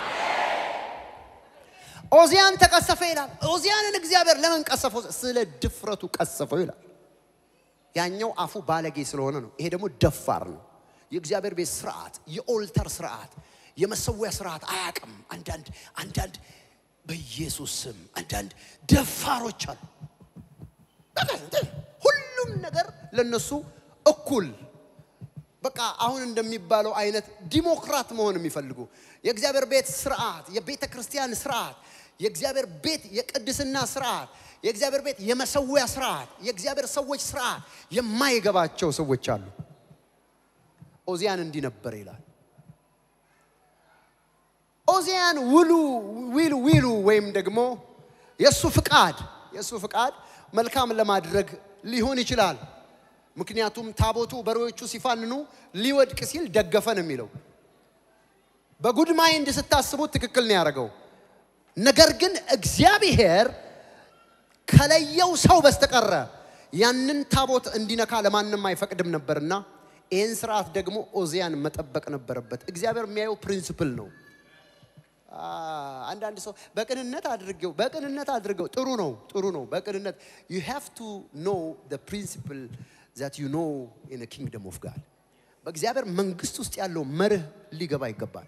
ኦዚያን ተቀሰፈ ይላል። ኦዚያንን እግዚአብሔር ለምን ቀሰፈው? ስለ ድፍረቱ ቀሰፈው ይላል። ያኛው አፉ ባለጌ ስለሆነ ነው። ይሄ ደግሞ ደፋር ነው። የእግዚአብሔር ቤት ስርዓት፣ የኦልተር ስርዓት፣ የመሰዊያ ስርዓት አያውቅም። አንዳንድ አንዳንድ በኢየሱስ ስም አንዳንድ ደፋሮች አሉ። ሁሉም ነገር ለነሱ እኩል በቃ አሁን እንደሚባለው አይነት ዲሞክራት መሆን የሚፈልጉ የእግዚአብሔር ቤት ስርዓት፣ የቤተ ክርስቲያን ስርዓት፣ የእግዚአብሔር ቤት የቅድስና ስርዓት፣ የእግዚአብሔር ቤት የመሰዊያ ስርዓት፣ የእግዚአብሔር ሰዎች ስርዓት የማይገባቸው ሰዎች አሉ። ኦዚያን እንዲህ ነበር ይላል። ኦዚያን ውሉ ዊሉ ዊሉ ወይም ደግሞ የእሱ ፍቃድ የእሱ ፍቃድ መልካም ለማድረግ ሊሆን ይችላል። ምክንያቱም ታቦቱ በሬዎቹ ሲፋንኑ ሊወድቅ ሲል ደገፈ ነው የሚለው። በጉድ ማይንድ ስታስቡት ትክክል ነው ያደረገው። ነገር ግን እግዚአብሔር ከለየው ሰው በስተቀረ ያንን ታቦት እንዲነካ ለማንም አይፈቅድም ነበርና ይህን ስርዓት ደግሞ ኦዚያን መጠበቅ ነበረበት። እግዚአብሔር የሚያየው ፕሪንሲፕል ነው። አንዳንድ ሰው በቅንነት አድርገው በቅንነት አድርገው ጥሩ ነው ጥሩ ነው በቅንነት ዩ ሃቭ ቱ ኖ ዘ ፕሪንሲፕል ዛት ዩ ኖ ኢን ኪንግደም ኦፍ ጋድ በእግዚአብሔር መንግስት ውስጥ ያለው መርህ ሊገባ ይገባል።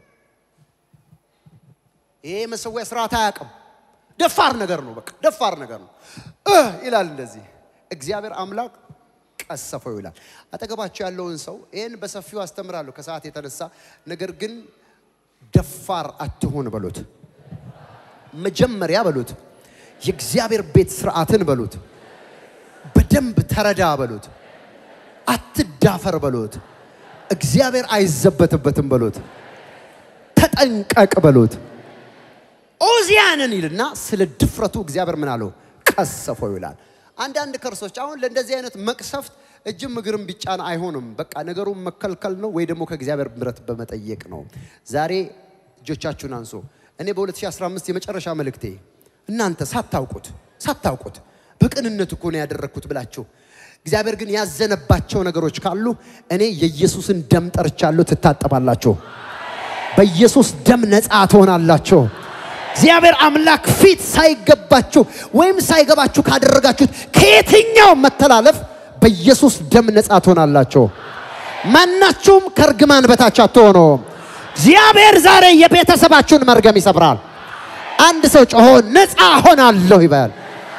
ይሄ መሰዊያ ስርዓት አያውቅም። ደፋር ነገር ነው። በቃ ደፋር ነገር ነው እህ ይላል እንደዚህ። እግዚአብሔር አምላክ ቀሰፈው ይላል። አጠገባቸው ያለውን ሰው ይህን በሰፊው አስተምራለሁ ከሰዓት የተነሳ ነገር ግን ደፋር አትሆን በሉት። መጀመሪያ በሉት የእግዚአብሔር ቤት ስርዓትን በሉት። በደንብ ተረዳ በሉት። አትዳፈር በሉት። እግዚአብሔር አይዘበትበትም በሉት። ተጠንቀቅ በሉት። ኦዚያንን ይልና ስለ ድፍረቱ እግዚአብሔር ምን አለው? ቀሰፈው ይላል። አንዳንድ ከርሶች አሁን ለእንደዚህ አይነት መቅሰፍት እጅም እግርም ቢጫን አይሆንም። በቃ ነገሩን መከልከል ነው ወይ ደግሞ ከእግዚአብሔር ምሕረት በመጠየቅ ነው። ዛሬ እጆቻችሁን አንሶ እኔ በ2015 የመጨረሻ መልእክቴ እናንተ ሳታውቁት ሳታውቁት በቅንነት እኮ ነው ያደረግኩት ብላችሁ እግዚአብሔር ግን ያዘነባቸው ነገሮች ካሉ እኔ የኢየሱስን ደም ጠርቻለሁ፣ ትታጠባላችሁ። በኢየሱስ ደም ነፃ ትሆናላችሁ። እግዚአብሔር አምላክ ፊት ሳይገባችሁ ወይም ሳይገባችሁ ካደረጋችሁት ከየትኛው መተላለፍ በኢየሱስ ደም ነፃ ትሆናላችሁ። ማናችሁም ከእርግማን በታች አትሆኑም። እግዚአብሔር ዛሬ የቤተሰባችሁን መርገም ይሰብራል። አንድ ሰው ጮሆ ነፃ ሆናለሁ ይበል።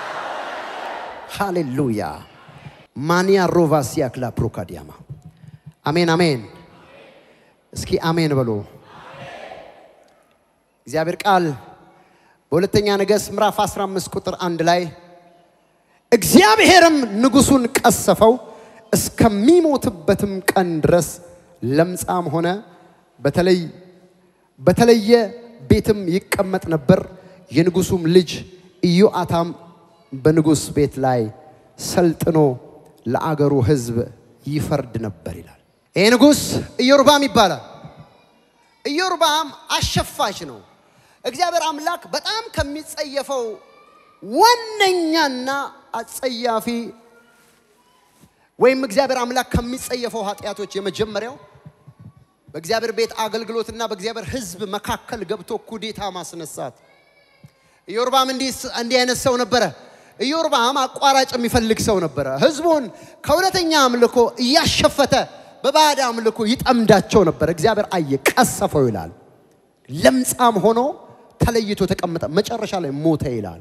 ሃሌሉያ ማንያ ሮቫሲያ ክላ ፕሮካዲያማ አሜን አሜን። እስኪ አሜን በሉ። እግዚአብሔር ቃል በሁለተኛ ነገሥት ምዕራፍ 15 ቁጥር አንድ ላይ እግዚአብሔርም ንጉሡን ቀሰፈው እስከሚሞትበትም ቀን ድረስ ለምጻም ሆነ። በተለይ በተለየ ቤትም ይቀመጥ ነበር። የንጉሡም ልጅ ኢዮአታም በንጉሥ ቤት ላይ ሰልጥኖ ለአገሩ ሕዝብ ይፈርድ ነበር ይላል። ይሄ ንጉሥ ኢዮርባም ይባላል። ኢዮርባም አሸፋች ነው። እግዚአብሔር አምላክ በጣም ከሚጸየፈው ዋነኛና አጸያፊ ወይም እግዚአብሔር አምላክ ከሚጸየፈው ኃጢአቶች የመጀመሪያው በእግዚአብሔር ቤት አገልግሎትና በእግዚአብሔር ሕዝብ መካከል ገብቶ ኩዴታ ማስነሳት። ኢዮርባም እንዲህ አይነት ሰው ነበረ። ኢዮርባም አቋራጭ የሚፈልግ ሰው ነበረ። ሕዝቡን ከእውነተኛ አምልኮ እያሸፈተ በባዕድ አምልኮ ይጠምዳቸው ነበር። እግዚአብሔር አየ፣ ቀሰፈው ይላል። ለምጻም ሆኖ ተለይቶ ተቀመጠ። መጨረሻ ላይ ሞተ ይላል።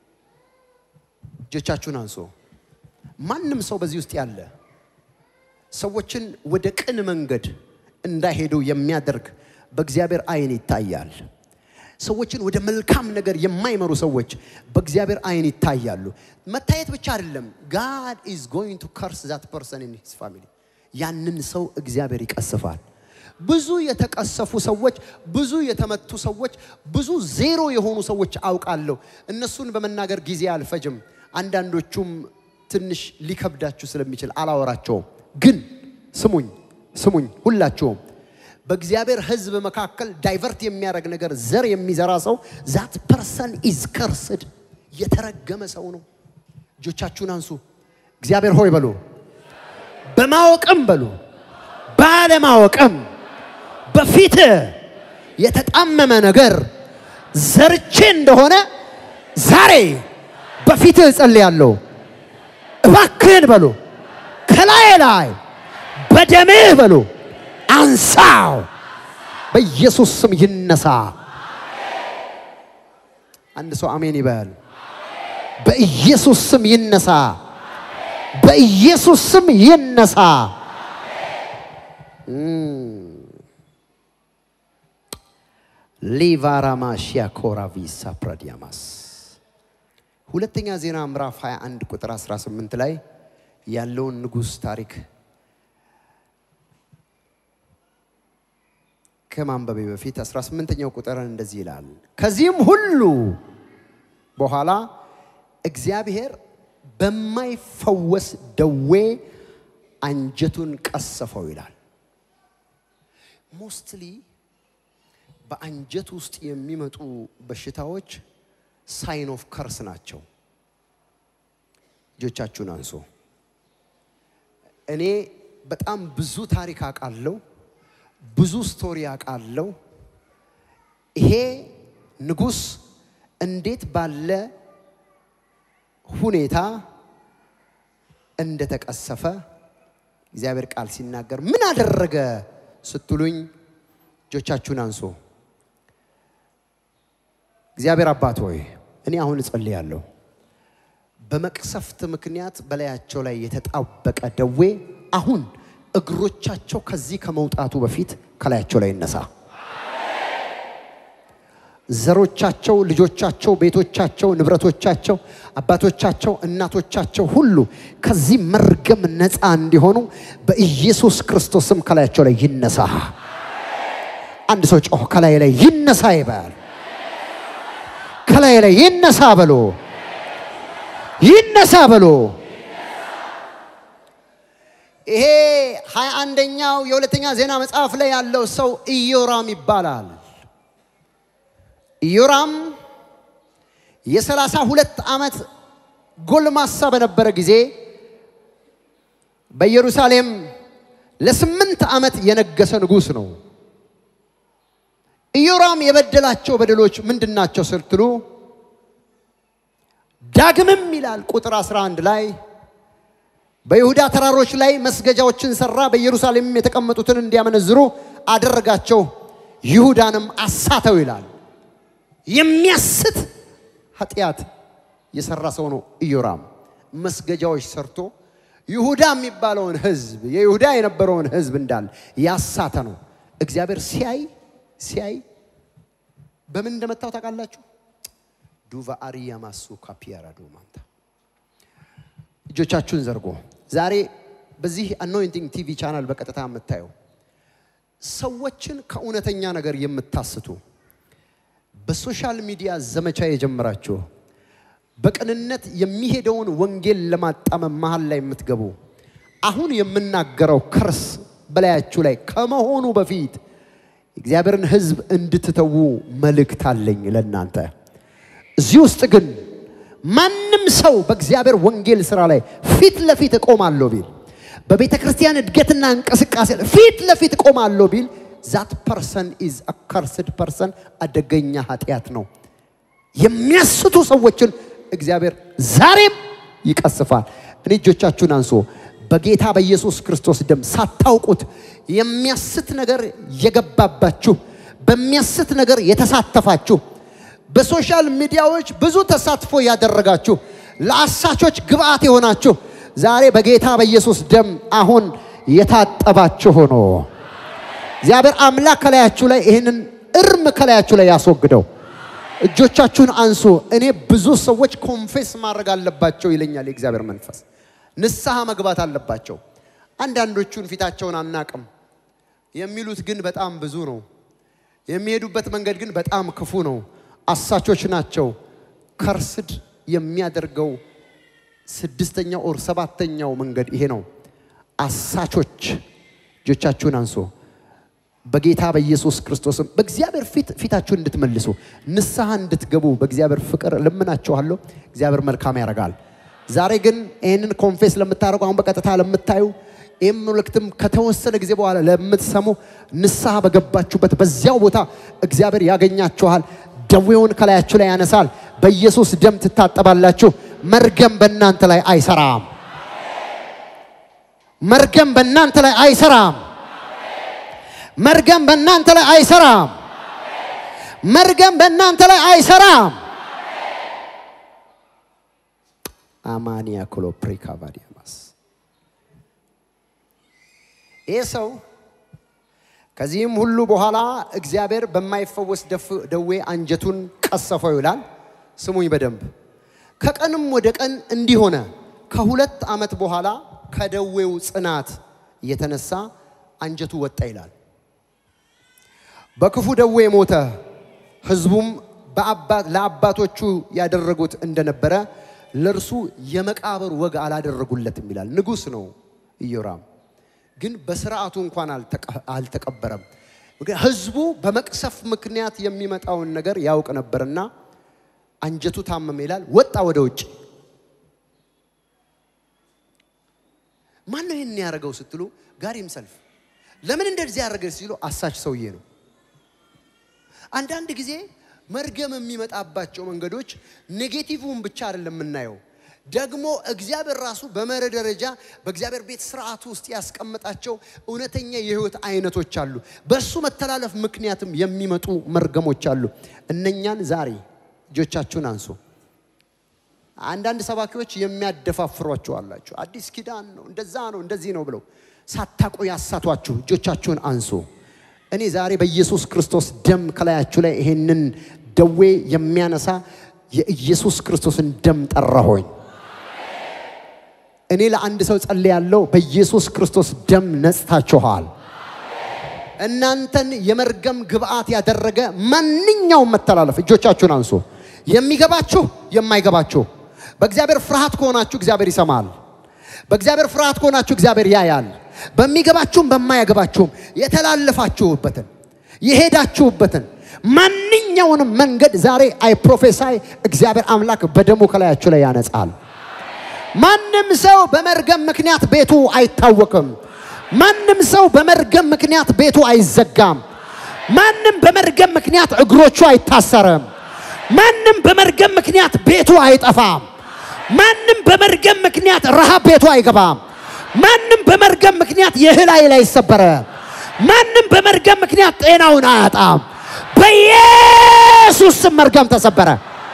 እጆቻችሁን አንሶ ማንም ሰው በዚህ ውስጥ ያለ ሰዎችን ወደ ቅን መንገድ እንዳይሄዱ የሚያደርግ በእግዚአብሔር ዓይን ይታያል። ሰዎችን ወደ መልካም ነገር የማይመሩ ሰዎች በእግዚአብሔር ዓይን ይታያሉ። መታየት ብቻ አይደለም፣ ጋድ ኢዝ ጎይንግ ቱ ከርስ ዛት ፐርሰን ኢን ሂዝ ፋሚሊ። ያንን ሰው እግዚአብሔር ይቀስፋል። ብዙ የተቀሰፉ ሰዎች፣ ብዙ የተመቱ ሰዎች፣ ብዙ ዜሮ የሆኑ ሰዎች አውቃለሁ። እነሱን በመናገር ጊዜ አልፈጅም። አንዳንዶቹም ትንሽ ሊከብዳችሁ ስለሚችል አላወራቸውም። ግን ስሙኝ ስሙኝ፣ ሁላችሁም በእግዚአብሔር ሕዝብ መካከል ዳይቨርት የሚያደርግ ነገር ዘር የሚዘራ ሰው ዛት ፐርሰን ኢዝ ከርስድ የተረገመ ሰው ነው። እጆቻችሁን አንሱ። እግዚአብሔር ሆይ በሉ፣ በማወቅም በሉ፣ ባለማወቅም በፊት የተጣመመ ነገር ዘርቼ እንደሆነ ዛሬ በፊትህ እጸልያለሁ። እባክህን በሉ ከላይ ላይ በደምህ በሉ አንሳው፣ በኢየሱስ ስም ይነሳ። አንድ ሰው አሜን ይበል። በኢየሱስ ስም ይነሳ። በኢየሱስ ስም ይነሳ። ሊቫራማሺያ ኮራቪሳ ፕራዲያማስ ሁለተኛ ዜና ምዕራፍ 21 ቁጥር 18 ላይ ያለውን ንጉሥ ታሪክ ከማንበቤ በፊት 18ኛው ቁጥርን እንደዚህ ይላል። ከዚህም ሁሉ በኋላ እግዚአብሔር በማይፈወስ ደዌ አንጀቱን ቀሰፈው ይላል። ሞስትሊ በአንጀት ውስጥ የሚመጡ በሽታዎች ሳይን ኦፍ ከርስ ናቸው። እጆቻችሁን አንሶ እኔ በጣም ብዙ ታሪክ አውቃለሁ፣ ብዙ ስቶሪ አውቃለሁ። ይሄ ንጉሥ እንዴት ባለ ሁኔታ እንደተቀሰፈ እግዚአብሔር ቃል ሲናገር ምን አደረገ ስትሉኝ እጆቻችሁን አንሶ እግዚአብሔር አባት ሆይ እኔ አሁን እጸልያለሁ። በመቅሰፍት ምክንያት በላያቸው ላይ የተጣበቀ ደዌ አሁን እግሮቻቸው ከዚህ ከመውጣቱ በፊት ከላያቸው ላይ ይነሳ። ዘሮቻቸው፣ ልጆቻቸው፣ ቤቶቻቸው፣ ንብረቶቻቸው፣ አባቶቻቸው፣ እናቶቻቸው ሁሉ ከዚህ መርገም ነፃ እንዲሆኑ በኢየሱስ ክርስቶስም ከላያቸው ላይ ይነሳ። አንድ ሰው ጮህ ከላይ ላይ ይነሳ ይባል። ከላይ ላይ ይነሳ በሎ ይነሳ በሎ። ይሄ ሀያ አንደኛው የሁለተኛ ዜና መጽሐፍ ላይ ያለው ሰው ኢዮራም ይባላል። ኢዮራም የሰላሳ ሁለት ዓመት ጎልማሳ በነበረ ጊዜ በኢየሩሳሌም ለስምንት ዓመት የነገሰ ንጉሥ ነው። ኢዮራም የበደላቸው በደሎች ምንድን ናቸው ስትሉ ዳግምም ይላል ቁጥር 11 ላይ በይሁዳ ተራሮች ላይ መስገጃዎችን ሰራ፣ በኢየሩሳሌምም የተቀመጡትን እንዲያመነዝሩ አደረጋቸው፣ ይሁዳንም አሳተው ይላል። የሚያስት ኃጢአት የሰራ ሰው ነው ኢዮራም። መስገጃዎች ሰርቶ ይሁዳ የሚባለውን ሕዝብ የይሁዳ የነበረውን ሕዝብ እንዳለ ያሳተ ነው። እግዚአብሔር ሲያይ ሲያይ በምን እንደመታው ታውቃላችሁ? ዱቫ አሪያ ማሱ ካፒያራ ዶማንታ እጆቻችሁን ዘርጎ ዛሬ በዚህ አኖይንቲንግ ቲቪ ቻናል በቀጥታ የምታየው ሰዎችን ከእውነተኛ ነገር የምታስቱ በሶሻል ሚዲያ ዘመቻ የጀመራችሁ በቅንነት የሚሄደውን ወንጌል ለማጣመም መሀል ላይ የምትገቡ አሁን የምናገረው ከርስ በላያችሁ ላይ ከመሆኑ በፊት እግዚአብሔርን ሕዝብ እንድትተዉ መልእክት አለኝ ለእናንተ። እዚህ ውስጥ ግን ማንም ሰው በእግዚአብሔር ወንጌል ስራ ላይ ፊት ለፊት እቆማለሁ ቢል በቤተ ክርስቲያን እድገትና እንቅስቃሴ ላይ ፊት ለፊት እቆማለሁ ቢል ዛት ፐርሰን ኢዝ አከርስድ ፐርሰን አደገኛ ኃጢአት ነው። የሚያስቱ ሰዎችን እግዚአብሔር ዛሬም ይቀስፋል። እኔ እጆቻችሁን አንሶ በጌታ በኢየሱስ ክርስቶስ ደም ሳታውቁት የሚያስት ነገር የገባባችሁ በሚያስት ነገር የተሳተፋችሁ በሶሻል ሚዲያዎች ብዙ ተሳትፎ ያደረጋችሁ ለአሳቾች ግብአት የሆናችሁ ዛሬ በጌታ በኢየሱስ ደም አሁን የታጠባችሁ ሆኖ እግዚአብሔር አምላክ ከላያችሁ ላይ ይህንን እርም ከላያችሁ ላይ ያስወግደው። እጆቻችሁን አንሱ። እኔ ብዙ ሰዎች ኮንፌስ ማድረግ አለባቸው ይለኛል የእግዚአብሔር መንፈስ። ንስሐ መግባት አለባቸው። አንዳንዶቹን ፊታቸውን አናቅም የሚሉት ግን በጣም ብዙ ነው። የሚሄዱበት መንገድ ግን በጣም ክፉ ነው። አሳቾች ናቸው። ከርስድ የሚያደርገው ስድስተኛው ኦር ሰባተኛው መንገድ ይሄ ነው። አሳቾች እጆቻችሁን አንሶ በጌታ በኢየሱስ ክርስቶስም በእግዚአብሔር ፊት ፊታችሁን እንድትመልሱ ንስሐ እንድትገቡ በእግዚአብሔር ፍቅር ልምናችኋለሁ። እግዚአብሔር መልካም ያደርጋል። ዛሬ ግን ይህንን ኮንፌስ ለምታደርጉ አሁን በቀጥታ ለምታዩ ይህም መልእክትም ከተወሰነ ጊዜ በኋላ ለምትሰሙ ንስሐ በገባችሁበት በዚያው ቦታ እግዚአብሔር ያገኛችኋል። ደዌውን ከላያችሁ ላይ ያነሳል። በኢየሱስ ደም ትታጠባላችሁ። መርገም በእናንተ ላይ አይሰራም። መርገም በእናንተ ላይ አይሰራም። መርገም በእናንተ ላይ አይሰራም። መርገም በእናንተ ላይ አይሰራም። አማኒያ ክሎፕሪካ ቫዲያማስ ይህ ሰው ከዚህም ሁሉ በኋላ እግዚአብሔር በማይፈወስ ደፍ- ደዌ አንጀቱን ቀሰፈው ይላል። ስሙኝ በደንብ ከቀንም ወደ ቀን እንዲህ ሆነ። ከሁለት ዓመት በኋላ ከደዌው ጽናት የተነሳ አንጀቱ ወጣ ይላል። በክፉ ደዌ ሞተ። ሕዝቡም በአባት ለአባቶቹ ያደረጉት እንደነበረ ለእርሱ የመቃብር ወግ አላደረጉለትም ይላል። ንጉሥ ነው ኢዮራም፣ ግን በስርዓቱ እንኳን አልተቀ- አልተቀበረም። ምክንያት ሕዝቡ በመቅሰፍ ምክንያት የሚመጣውን ነገር ያውቅ ነበርና አንጀቱ ታመመ ይላል። ወጣ ወደ ውጭ። ማን ነው ይህን ያደረገው ስትሉ ጋሪም ሰልፍ ለምን እንደዚህ ያደረገ ሲሉ አሳች ሰውዬ ነው። አንዳንድ ጊዜ መርገም የሚመጣባቸው መንገዶች ኔጌቲቭውን ብቻ አይደለም የምናየው፣ ደግሞ እግዚአብሔር ራሱ በመርህ ደረጃ በእግዚአብሔር ቤት ስርዓቱ ውስጥ ያስቀመጣቸው እውነተኛ የህይወት አይነቶች አሉ። በእሱ መተላለፍ ምክንያትም የሚመጡ መርገሞች አሉ። እነኛን ዛሬ እጆቻችሁን አንሱ። አንዳንድ ሰባኪዎች የሚያደፋፍሯቸው አላቸው። አዲስ ኪዳን ነው እንደዛ ነው እንደዚህ ነው ብለው ሳታቆ ያሳቷችሁ እጆቻችሁን አንሱ። እኔ ዛሬ በኢየሱስ ክርስቶስ ደም ከላያችሁ ላይ ይሄንን ደዌ የሚያነሳ የኢየሱስ ክርስቶስን ደም ጠራሆኝ። እኔ ለአንድ ሰው ጸልያለሁ። በኢየሱስ ክርስቶስ ደም ነጽታችኋል። እናንተን የመርገም ግብአት ያደረገ ማንኛውም መተላለፍ እጆቻችሁን አንሱ። የሚገባችሁ የማይገባችሁ በእግዚአብሔር ፍርሃት ከሆናችሁ እግዚአብሔር ይሰማል። በእግዚአብሔር ፍርሃት ከሆናችሁ እግዚአብሔር ያያል። በሚገባችሁም በማያገባችሁም የተላለፋችሁበትን የሄዳችሁበትን ማንኛውንም መንገድ ዛሬ አይ ፕሮፌሳይ እግዚአብሔር አምላክ በደሙ ከላያችሁ ላይ ያነጻል። ማንም ሰው በመርገም ምክንያት ቤቱ አይታወቅም። ማንም ሰው በመርገም ምክንያት ቤቱ አይዘጋም። ማንም በመርገም ምክንያት እግሮቹ አይታሰርም። ማንም በመርገም ምክንያት ቤቱ አይጠፋም። ማንም በመርገም ምክንያት ረሃብ ቤቱ አይገባም። ማንም በመርገም ምክንያት የእህል ኃይል አይሰበረም። ማንም በመርገም ምክንያት ጤናውን አያጣም። በኢየሱስ ስም መርገም ተሰበረ።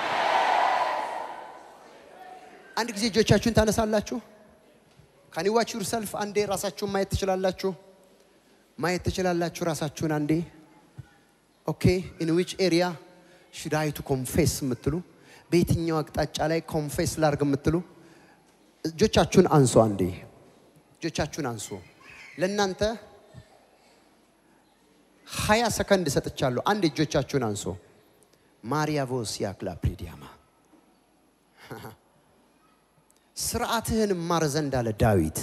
አንድ ጊዜ እጆቻችሁን ታነሳላችሁ። ካን ዋች ዩርሰልፍ አንዴ ራሳችሁን ማየት ትችላላችሁ። ማየት ትችላላችሁ ራሳችሁን አንዴ። ኦኬ ኢን ዊች ኤሪያ ሹድ አይ ቱ ኮንፌስ የምትሉ በየትኛው አቅጣጫ ላይ ኮንፌስ ላርግ የምትሉ እጆቻችሁን አንሱ። አንዴ እጆቻችሁን አንሱ። ለእናንተ ሀያ ሰከንድ ሰጥቻለሁ። አንድ እጆቻችሁን አንሱ። ማሪያ ቮሲያ ክላፕሪዲያማ ስርዓትህን እማር ዘንድ አለ ዳዊት።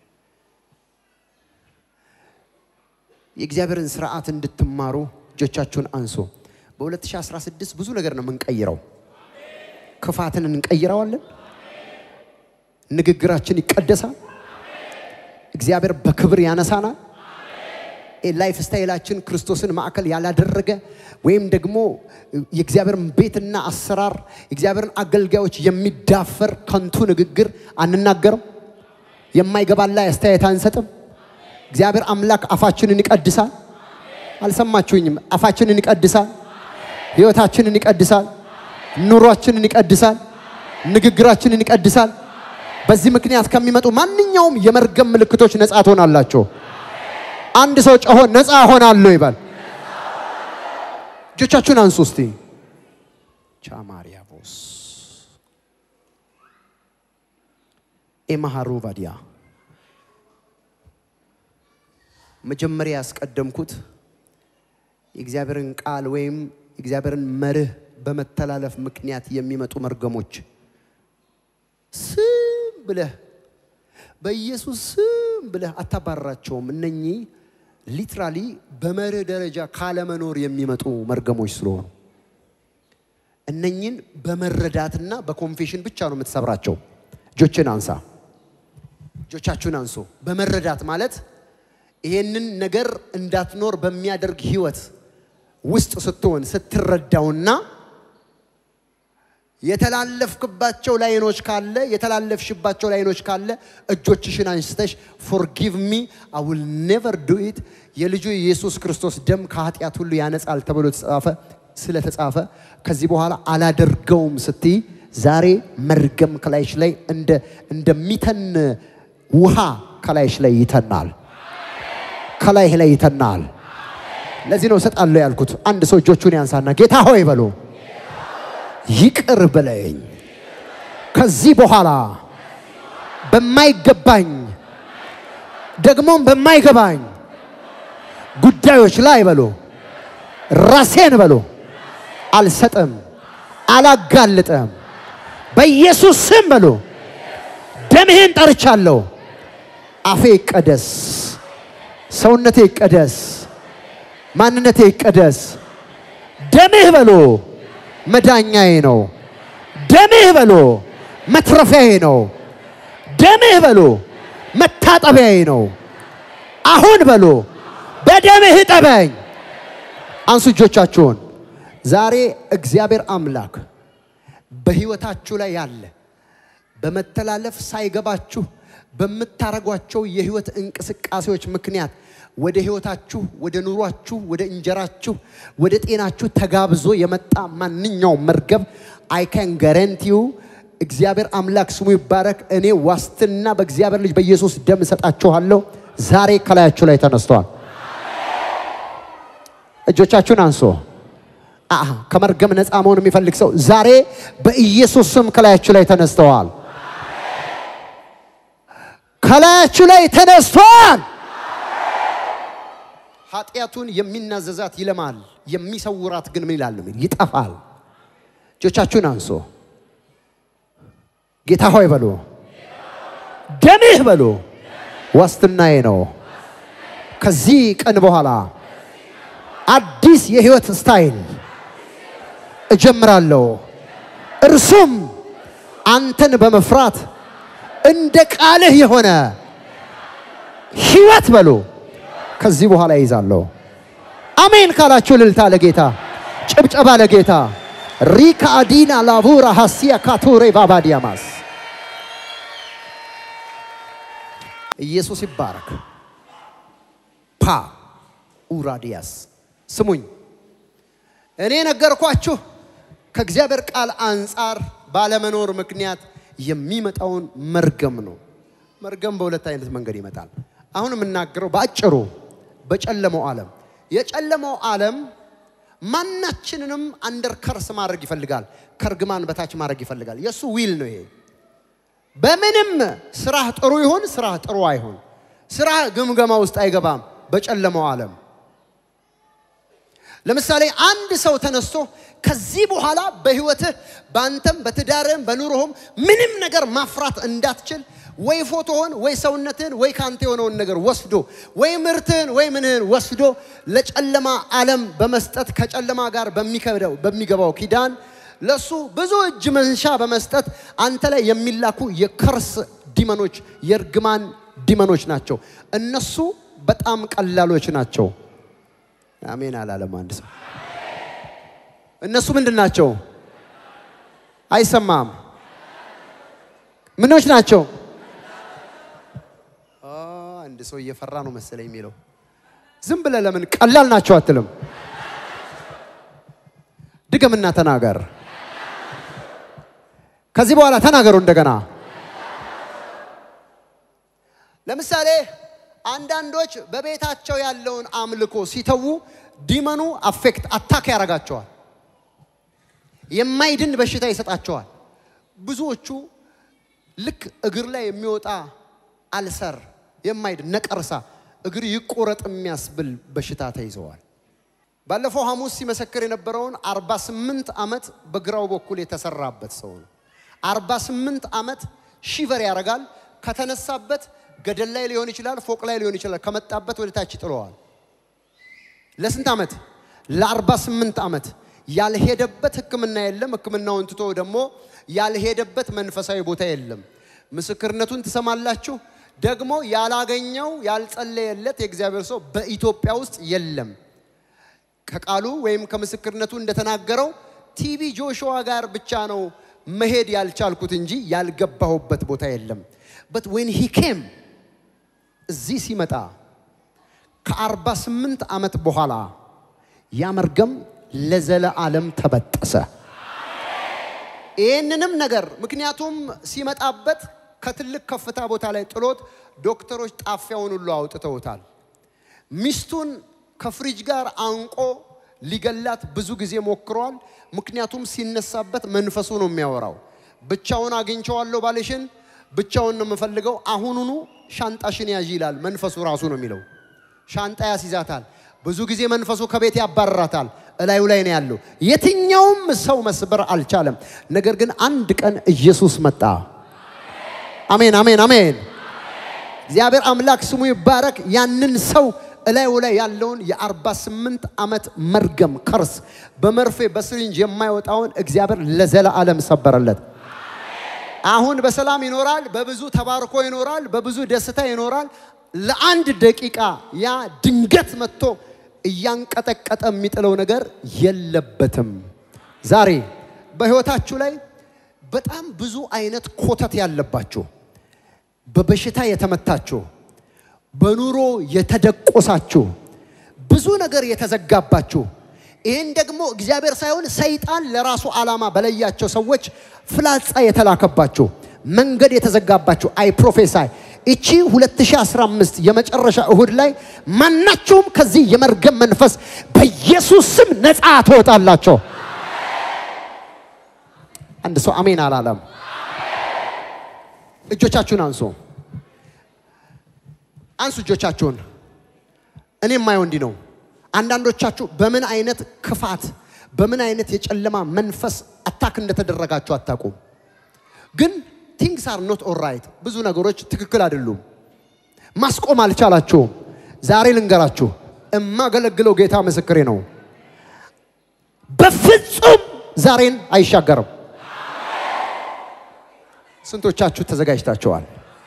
የእግዚአብሔርን ስርዓት እንድትማሩ እጆቻችሁን አንሱ። በ2016 ብዙ ነገር ነው የምንቀይረው። ክፋትን እንቀይረዋለን። ንግግራችን ይቀደሳል። እግዚአብሔር በክብር ያነሳናል። ላይፍ ስታይላችን ክርስቶስን ማዕከል ያላደረገ ወይም ደግሞ የእግዚአብሔርን ቤትና አሰራር የእግዚአብሔርን አገልጋዮች የሚዳፈር ከንቱ ንግግር አንናገርም። የማይገባን ላይ አስተያየት አንሰጥም። እግዚአብሔር አምላክ አፋችንን ይቀድሳል። አልሰማችሁኝም? አፋችንን ይቀድሳል። ህይወታችንን ይቀድሳል። ኑሯችንን ይቀድሳል። ንግግራችንን ይቀድሳል። በዚህ ምክንያት ከሚመጡ ማንኛውም የመርገም ምልክቶች ነፃ ትሆናላችሁ። አንድ ሰው ጮሆ ነፃ ሆናለሁ ይባል። እጆቻችሁን አንሱ እስቲ። ቻማሪያቦስ ኤማሃሩ ቫዲያ መጀመሪያ ያስቀደምኩት የእግዚአብሔርን ቃል ወይም የእግዚአብሔርን መርህ በመተላለፍ ምክንያት የሚመጡ መርገሞች ስም ብለህ በኢየሱስ ስም ብለህ አታባረራቸውም። እነኚህ ሊትራሊ በመርህ ደረጃ ካለመኖር የሚመጡ መርገሞች ስለሆኑ እነኝን በመረዳትና በኮንፌሽን ብቻ ነው የምትሰብራቸው። እጆችን አንሳ፣ እጆቻችሁን አንሱ። በመረዳት ማለት ይሄንን ነገር እንዳትኖር በሚያደርግ ህይወት ውስጥ ስትሆን ስትረዳውና የተላለፍክባቸው ላይኖች ካለ የተላለፍሽባቸው ላይኖች ካለ እጆችሽን አንስተሽ ፎርጊቭ ሚ አይ ዊል ኔቨር ዱ ኢት የልጁ የኢየሱስ ክርስቶስ ደም ከኃጢአት ሁሉ ያነጻል ተብሎ ተጻፈ ስለተጻፈ ከዚህ በኋላ አላደርገውም ስትይ ዛሬ መርገም ከላይሽ ላይ እንደ እንደሚተን ውሃ ከላይሽ ላይ ይተናል። ከላይህ ላይ ይተናል። ለዚህ ነው እሰጣለሁ ያልኩት። አንድ ሰው እጆቹን ያንሳና ጌታ ሆይ በሎ ይቅር ብለኝ ከዚህ በኋላ በማይገባኝ ደግሞም በማይገባኝ ጉዳዮች ላይ በሎ ራሴን በሎ አልሰጥም፣ አላጋልጥም። በኢየሱስ ስም በሎ ደምህን ጠርቻለሁ። አፌ ይቀደስ፣ ሰውነቴ ይቀደስ፣ ማንነቴ ይቀደስ። ደምህ በሎ መዳኛዬ ነው። ደምህ በሎ መትረፊያዬ ነው። ደምህ በሎ መታጠቢያዬ ነው። አሁን በሎ በደምህ እጠበኝ። አንሱ እጆቻችሁን። ዛሬ እግዚአብሔር አምላክ በሕይወታችሁ ላይ ያለ በመተላለፍ ሳይገባችሁ በምታረጓቸው የህይወት እንቅስቃሴዎች ምክንያት ወደ ህይወታችሁ፣ ወደ ኑሯችሁ፣ ወደ እንጀራችሁ፣ ወደ ጤናችሁ ተጋብዞ የመጣ ማንኛውም መርገም አይ ካን ጋረንቲዩ እግዚአብሔር አምላክ ስሙ ይባረክ። እኔ ዋስትና በእግዚአብሔር ልጅ በኢየሱስ ደም እሰጣችኋለሁ። ዛሬ ከላያችሁ ላይ ተነስተዋል። እጆቻችሁን አንሶ አአ ከመርገም ነፃ መሆን የሚፈልግ ሰው ዛሬ በኢየሱስ ስም ከላያችሁ ላይ ተነስተዋል። ከላያችሁ ላይ ተነስተዋል። ኃጢአቱን የሚናዘዛት ይለማል፣ የሚሰውራት ግን ምን ይላል? ይጠፋል። እጆቻችሁን አንሶ ጌታ ሆይ በሉ፣ ደምህ በሉ ዋስትናዬ ነው። ከዚህ ቀን በኋላ አዲስ የህይወት ስታይል እጀምራለሁ። እርሱም አንተን በመፍራት እንደ ቃልህ የሆነ ህይወት በሉ ከዚህ በኋላ ይዛለሁ። አሜን ካላችሁ እልልታ ለጌታ ጭብጨባ ለጌታ ሪካ አዲና ላቡራ ሀሲያ ካቱሬ ባባዲያማስ ኢየሱስ ይባረክ። ፓ ኡራዲያስ ስሙኝ፣ እኔ ነገርኳችሁ ከእግዚአብሔር ቃል አንጻር ባለመኖር ምክንያት የሚመጣውን መርገም ነው። መርገም በሁለት አይነት መንገድ ይመጣል። አሁን የምናገረው በአጭሩ በጨለመው ዓለም የጨለመው ዓለም ማናችንንም አንደር ከርስ ማድረግ ይፈልጋል። ከእርግማን በታች ማድረግ ይፈልጋል። የእሱ ዊል ነው ይሄ። በምንም ስራህ ጥሩ ይሁን ስራህ ጥሩ አይሁን፣ ስራህ ግምገማ ውስጥ አይገባም። በጨለመው ዓለም ለምሳሌ አንድ ሰው ተነስቶ ከዚህ በኋላ በህይወትህ በአንተም በትዳርህም በኑሮህም ምንም ነገር ማፍራት እንዳትችል ወይ ፎቶህን ወይ ሰውነትህን ወይ ካንተ የሆነውን ነገር ወስዶ ወይ ምርትህን ወይ ምንህን ወስዶ ለጨለማ ዓለም በመስጠት ከጨለማ ጋር በሚከብደው በሚገባው ኪዳን ለሱ ብዙ እጅ መንሻ በመስጠት አንተ ላይ የሚላኩ የከርስ ዲመኖች የእርግማን ዲመኖች ናቸው። እነሱ በጣም ቀላሎች ናቸው። አሜን አላለም አንድ ሰው። እነሱ ምንድን ናቸው? አይሰማም። ምኖች ናቸው? አንድ ሰው እየፈራ ነው መሰለኝ የሚለው። ዝም ብለህ ለምን ቀላል ናቸው አትልም? ድገምና ተናገር። ከዚህ በኋላ ተናገሩ እንደገና። ለምሳሌ አንዳንዶች በቤታቸው ያለውን አምልኮ ሲተዉ ዲመኑ አፌክት አታክ ያደርጋቸዋል። የማይድን በሽታ ይሰጣቸዋል። ብዙዎቹ ልክ እግር ላይ የሚወጣ አልሰር የማይድን ነቀርሳ እግር ይቆረጥ የሚያስብል በሽታ ተይዘዋል። ባለፈው ሐሙስ ሲመሰክር የነበረውን 48 ዓመት በግራው በኩል የተሰራበት ሰው ነው። 48 ዓመት ሺቨር ያደርጋል። ከተነሳበት ገደል ላይ ሊሆን ይችላል፣ ፎቅ ላይ ሊሆን ይችላል። ከመጣበት ወደ ታች ይጥለዋል። ለስንት ዓመት? ለ48 ዓመት ያልሄደበት ሕክምና የለም። ሕክምናውን ትቶ ደግሞ ያልሄደበት መንፈሳዊ ቦታ የለም። ምስክርነቱን ትሰማላችሁ። ደግሞ ያላገኘው ያልጸለየለት የእግዚአብሔር ሰው በኢትዮጵያ ውስጥ የለም። ከቃሉ ወይም ከምስክርነቱ እንደተናገረው ቲቪ ጆሹዋ ጋር ብቻ ነው መሄድ ያልቻልኩት እንጂ ያልገባሁበት ቦታ የለም። በት ዌን ሂ ኬም እዚህ ሲመጣ ከ48 ዓመት በኋላ ያ መርገም ለዘለዓለም ተበጠሰ። ይህንንም ነገር ምክንያቱም ሲመጣበት ከትልቅ ከፍታ ቦታ ላይ ጥሎት ዶክተሮች ጣፊያውን ሁሉ አውጥተውታል። ሚስቱን ከፍሪጅ ጋር አንቆ ሊገላት ብዙ ጊዜ ሞክሯል። ምክንያቱም ሲነሳበት መንፈሱ ነው የሚያወራው። ብቻውን አግኝቸዋለሁ ባልሽን፣ ብቻውን ነው የምፈልገው፣ አሁኑኑ ሻንጣሽን ያዥ ይላል። መንፈሱ ራሱ ነው የሚለው። ሻንጣ ያስይዛታል። ብዙ ጊዜ መንፈሱ ከቤት ያባረራታል። እላዩ ላይ ነው ያለው። የትኛውም ሰው መስበር አልቻለም። ነገር ግን አንድ ቀን ኢየሱስ መጣ። አሜን፣ አሜን፣ አሜን። እግዚአብሔር አምላክ ስሙ ይባረክ። ያንን ሰው እላዩ ላይ ያለውን የ48 ዓመት መርገም ከርስ በመርፌ በስሪንጅ የማይወጣውን እግዚአብሔር ለዘለዓለም ሰበረለት። አሁን በሰላም ይኖራል፣ በብዙ ተባርኮ ይኖራል፣ በብዙ ደስታ ይኖራል። ለአንድ ደቂቃ ያ ድንገት መጥቶ እያንቀጠቀጠ የሚጥለው ነገር የለበትም። ዛሬ በሕይወታችሁ ላይ በጣም ብዙ አይነት ኮተት ያለባችሁ፣ በበሽታ የተመታችሁ፣ በኑሮ የተደቆሳችሁ፣ ብዙ ነገር የተዘጋባችሁ ይህን ደግሞ እግዚአብሔር ሳይሆን ሰይጣን ለራሱ ዓላማ በለያቸው ሰዎች ፍላጻ የተላከባችሁ መንገድ የተዘጋባችሁ አይ ፕሮፌሳይ እቺ 2015 የመጨረሻ እሁድ ላይ ማናቸውም ከዚህ የመርገም መንፈስ በኢየሱስ ስም ነፃ ትወጣላቸው። አንድ ሰው አሜን አላለም? እጆቻችሁን አንሱ፣ አንሱ እጆቻችሁን። እኔ የማየው እንዲህ ነው። አንዳንዶቻችሁ በምን አይነት ክፋት በምን አይነት የጨለማ መንፈስ አታክ እንደተደረጋችሁ አታውቁም። ግን ቲንግስ አር ኖት ኦራይት፣ ብዙ ነገሮች ትክክል አይደሉም። ማስቆም አልቻላችሁም። ዛሬ ልንገራችሁ፣ እማገለግለው ጌታ ምስክሬ ነው። በፍጹም ዛሬን አይሻገርም። ስንቶቻችሁ ተዘጋጅታችኋል?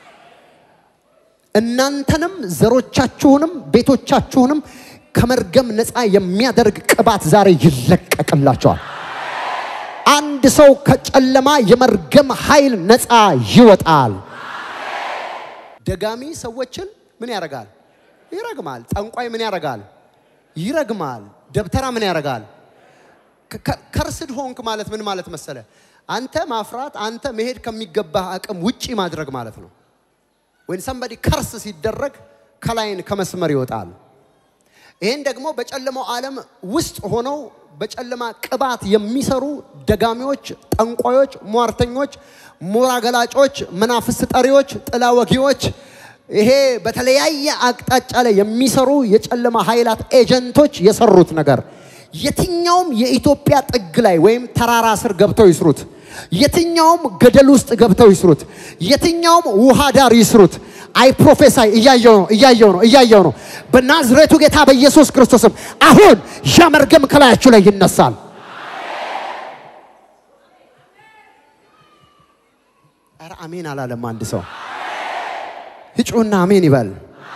እናንተንም ዘሮቻችሁንም ቤቶቻችሁንም ከመርገም ነፃ የሚያደርግ ቅባት ዛሬ ይለቀቅላቸዋል። አንድ ሰው ከጨለማ የመርገም ኃይል ነፃ ይወጣል። ደጋሚ ሰዎችን ምን ያደርጋል? ይረግማል። ጠንቋይ ምን ያደርጋል? ይረግማል። ደብተራ ምን ያደርጋል? ከርስድ ሆንክ ማለት ምን ማለት መሰለ? አንተ ማፍራት፣ አንተ መሄድ ከሚገባህ አቅም ውጪ ማድረግ ማለት ነው። ወይም ሰንበዲ ከርስ ሲደረግ ከላይን ከመስመር ይወጣል። ይህን ደግሞ በጨለማው ዓለም ውስጥ ሆነው በጨለማ ቅባት የሚሰሩ ደጋሚዎች፣ ጠንቋዮች፣ ሟርተኞች፣ ሞራ ገላጮች፣ መናፍስት ጠሪዎች፣ ጥላ ወጊዎች፣ ይሄ በተለያየ አቅጣጫ ላይ የሚሰሩ የጨለማ ኃይላት ኤጀንቶች የሰሩት ነገር የትኛውም የኢትዮጵያ ጥግ ላይ ወይም ተራራ ስር ገብተው ይስሩት፣ የትኛውም ገደል ውስጥ ገብተው ይስሩት፣ የትኛውም ውሃ ዳር ይስሩት። አይ ፕሮፌሳይ እያየው ነው እያየው ነው እያየው ነው። በናዝሬቱ ጌታ በኢየሱስ ክርስቶስም አሁን ያ መርገም ከላያችሁ ላይ ይነሳል። ኧረ አሜን አላለም አንድ ሰው ህጩና አሜን ይበል።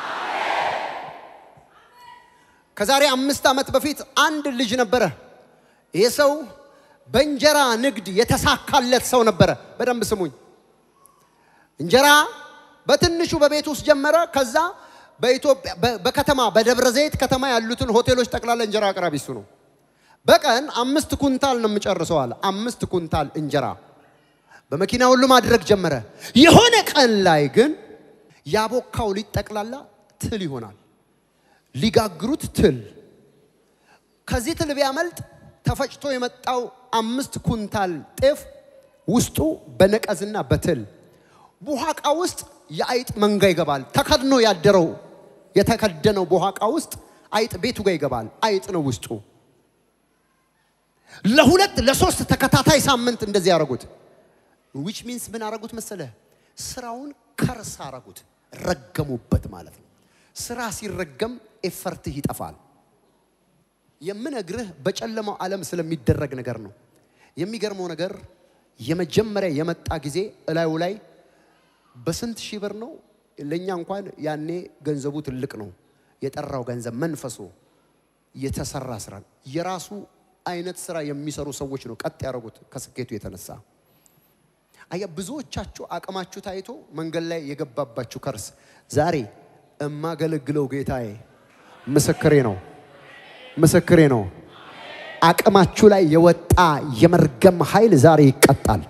ከዛሬ አምስት ዓመት በፊት አንድ ልጅ ነበረ። ይህ ሰው በእንጀራ ንግድ የተሳካለት ሰው ነበረ። በደንብ ስሙኝ። እንጀራ በትንሹ በቤት ውስጥ ጀመረ። ከዛ በኢትዮጵያ በከተማ በደብረ ዘይት ከተማ ያሉትን ሆቴሎች ጠቅላላ እንጀራ አቅራቢ እሱ ነው። በቀን አምስት ኩንታል ነው የምጨርሰው አለ። አምስት ኩንታል እንጀራ በመኪና ሁሉ ማድረግ ጀመረ። የሆነ ቀን ላይ ግን ያቦካው ሊጥ ጠቅላላ ትል ይሆናል። ሊጋግሩት ትል። ከዚህ ትል ቢያመልጥ ተፈጭቶ የመጣው አምስት ኩንታል ጤፍ ውስጡ በነቀዝና በትል ቡሃቃ ውስጥ የአይጥ መንጋ ይገባል። ተከድኖ ያደረው የተከደነው ቡሃቃ ውስጥ አይጥ ቤቱ ጋር ይገባል። አይጥ ነው ውስጡ። ለሁለት ለሶስት ተከታታይ ሳምንት እንደዚህ ያደረጉት ዊች ሚንስ ምን አረጉት መሰለ? ስራውን ከርስ አረጉት፣ ረገሙበት ማለት ነው። ስራ ሲረገም ኤፈርትህ ይጠፋል። የምነግርህ በጨለማው ዓለም ስለሚደረግ ነገር ነው። የሚገርመው ነገር የመጀመሪያ የመጣ ጊዜ እላዩ ላይ በስንት ሺህ ብር ነው? ለእኛ እንኳን ያኔ ገንዘቡ ትልቅ ነው። የጠራው ገንዘብ መንፈሱ የተሰራ ስራ የራሱ አይነት ስራ የሚሰሩ ሰዎች ነው ቀጥ ያደረጉት ከስኬቱ የተነሳ አያ ብዙዎቻችሁ አቅማችሁ ታይቶ መንገድ ላይ የገባባችሁ ከርስ ዛሬ እማገለግለው ጌታዬ ምስክሬ ነው፣ ምስክሬ ነው። አቅማችሁ ላይ የወጣ የመርገም ኃይል ዛሬ ይቀጣል።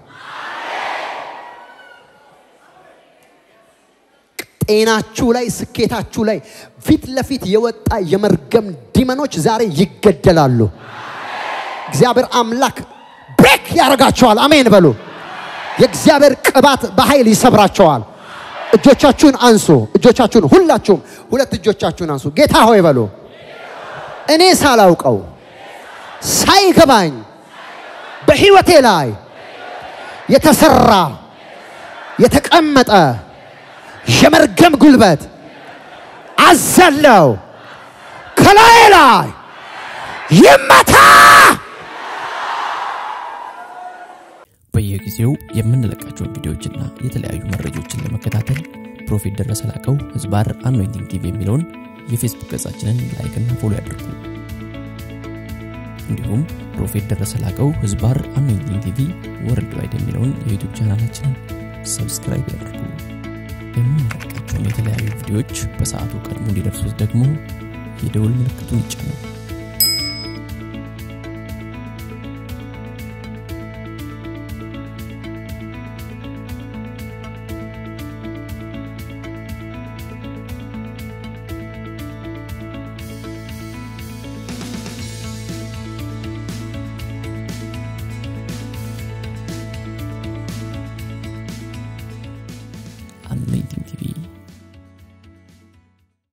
ጤናችሁ ላይ፣ ስኬታችሁ ላይ ፊት ለፊት የወጣ የመርገም ዲመኖች ዛሬ ይገደላሉ። እግዚአብሔር አምላክ ብሬክ ያደርጋቸዋል። አሜን በሉ። የእግዚአብሔር ቅባት በኃይል ይሰብራቸዋል። እጆቻችሁን አንሱ። እጆቻችሁን ሁላችሁም ሁለት እጆቻችሁን አንሱ። ጌታ ሆይ በሉ። እኔ ሳላውቀው ሳይገባኝ በሕይወቴ ላይ የተሰራ የተቀመጠ የመርገም ጉልበት አዘለው ከላይ ላይ ይመታ።
በየጊዜው የምንለቃቸውን ቪዲዮዎችና የተለያዩ መረጃዎችን ለመከታተል ፕሮፌት ደረሰ ላቀው ህዝባር አኖይንቲንግ ቲቪ የሚለውን የፌስቡክ ገጻችንን ላይክና ፎሎ ያድርጉ። እንዲሁም ፕሮፌት ደረሰ ላቀው ህዝባር አኖይንቲንግ ቲቪ ወርልድ ዋይድ የሚለውን የዩቱብ ቻናላችንን ሰብስክራይብ ያድርጉ። የምንለቃቸውን የተለያዩ ቪዲዮዎች በሰዓቱ ቀድሞ እንዲደርሱት ደግሞ የደውል ምልክቱን ይጫኑ። አኖይንቲንግ ቲቪ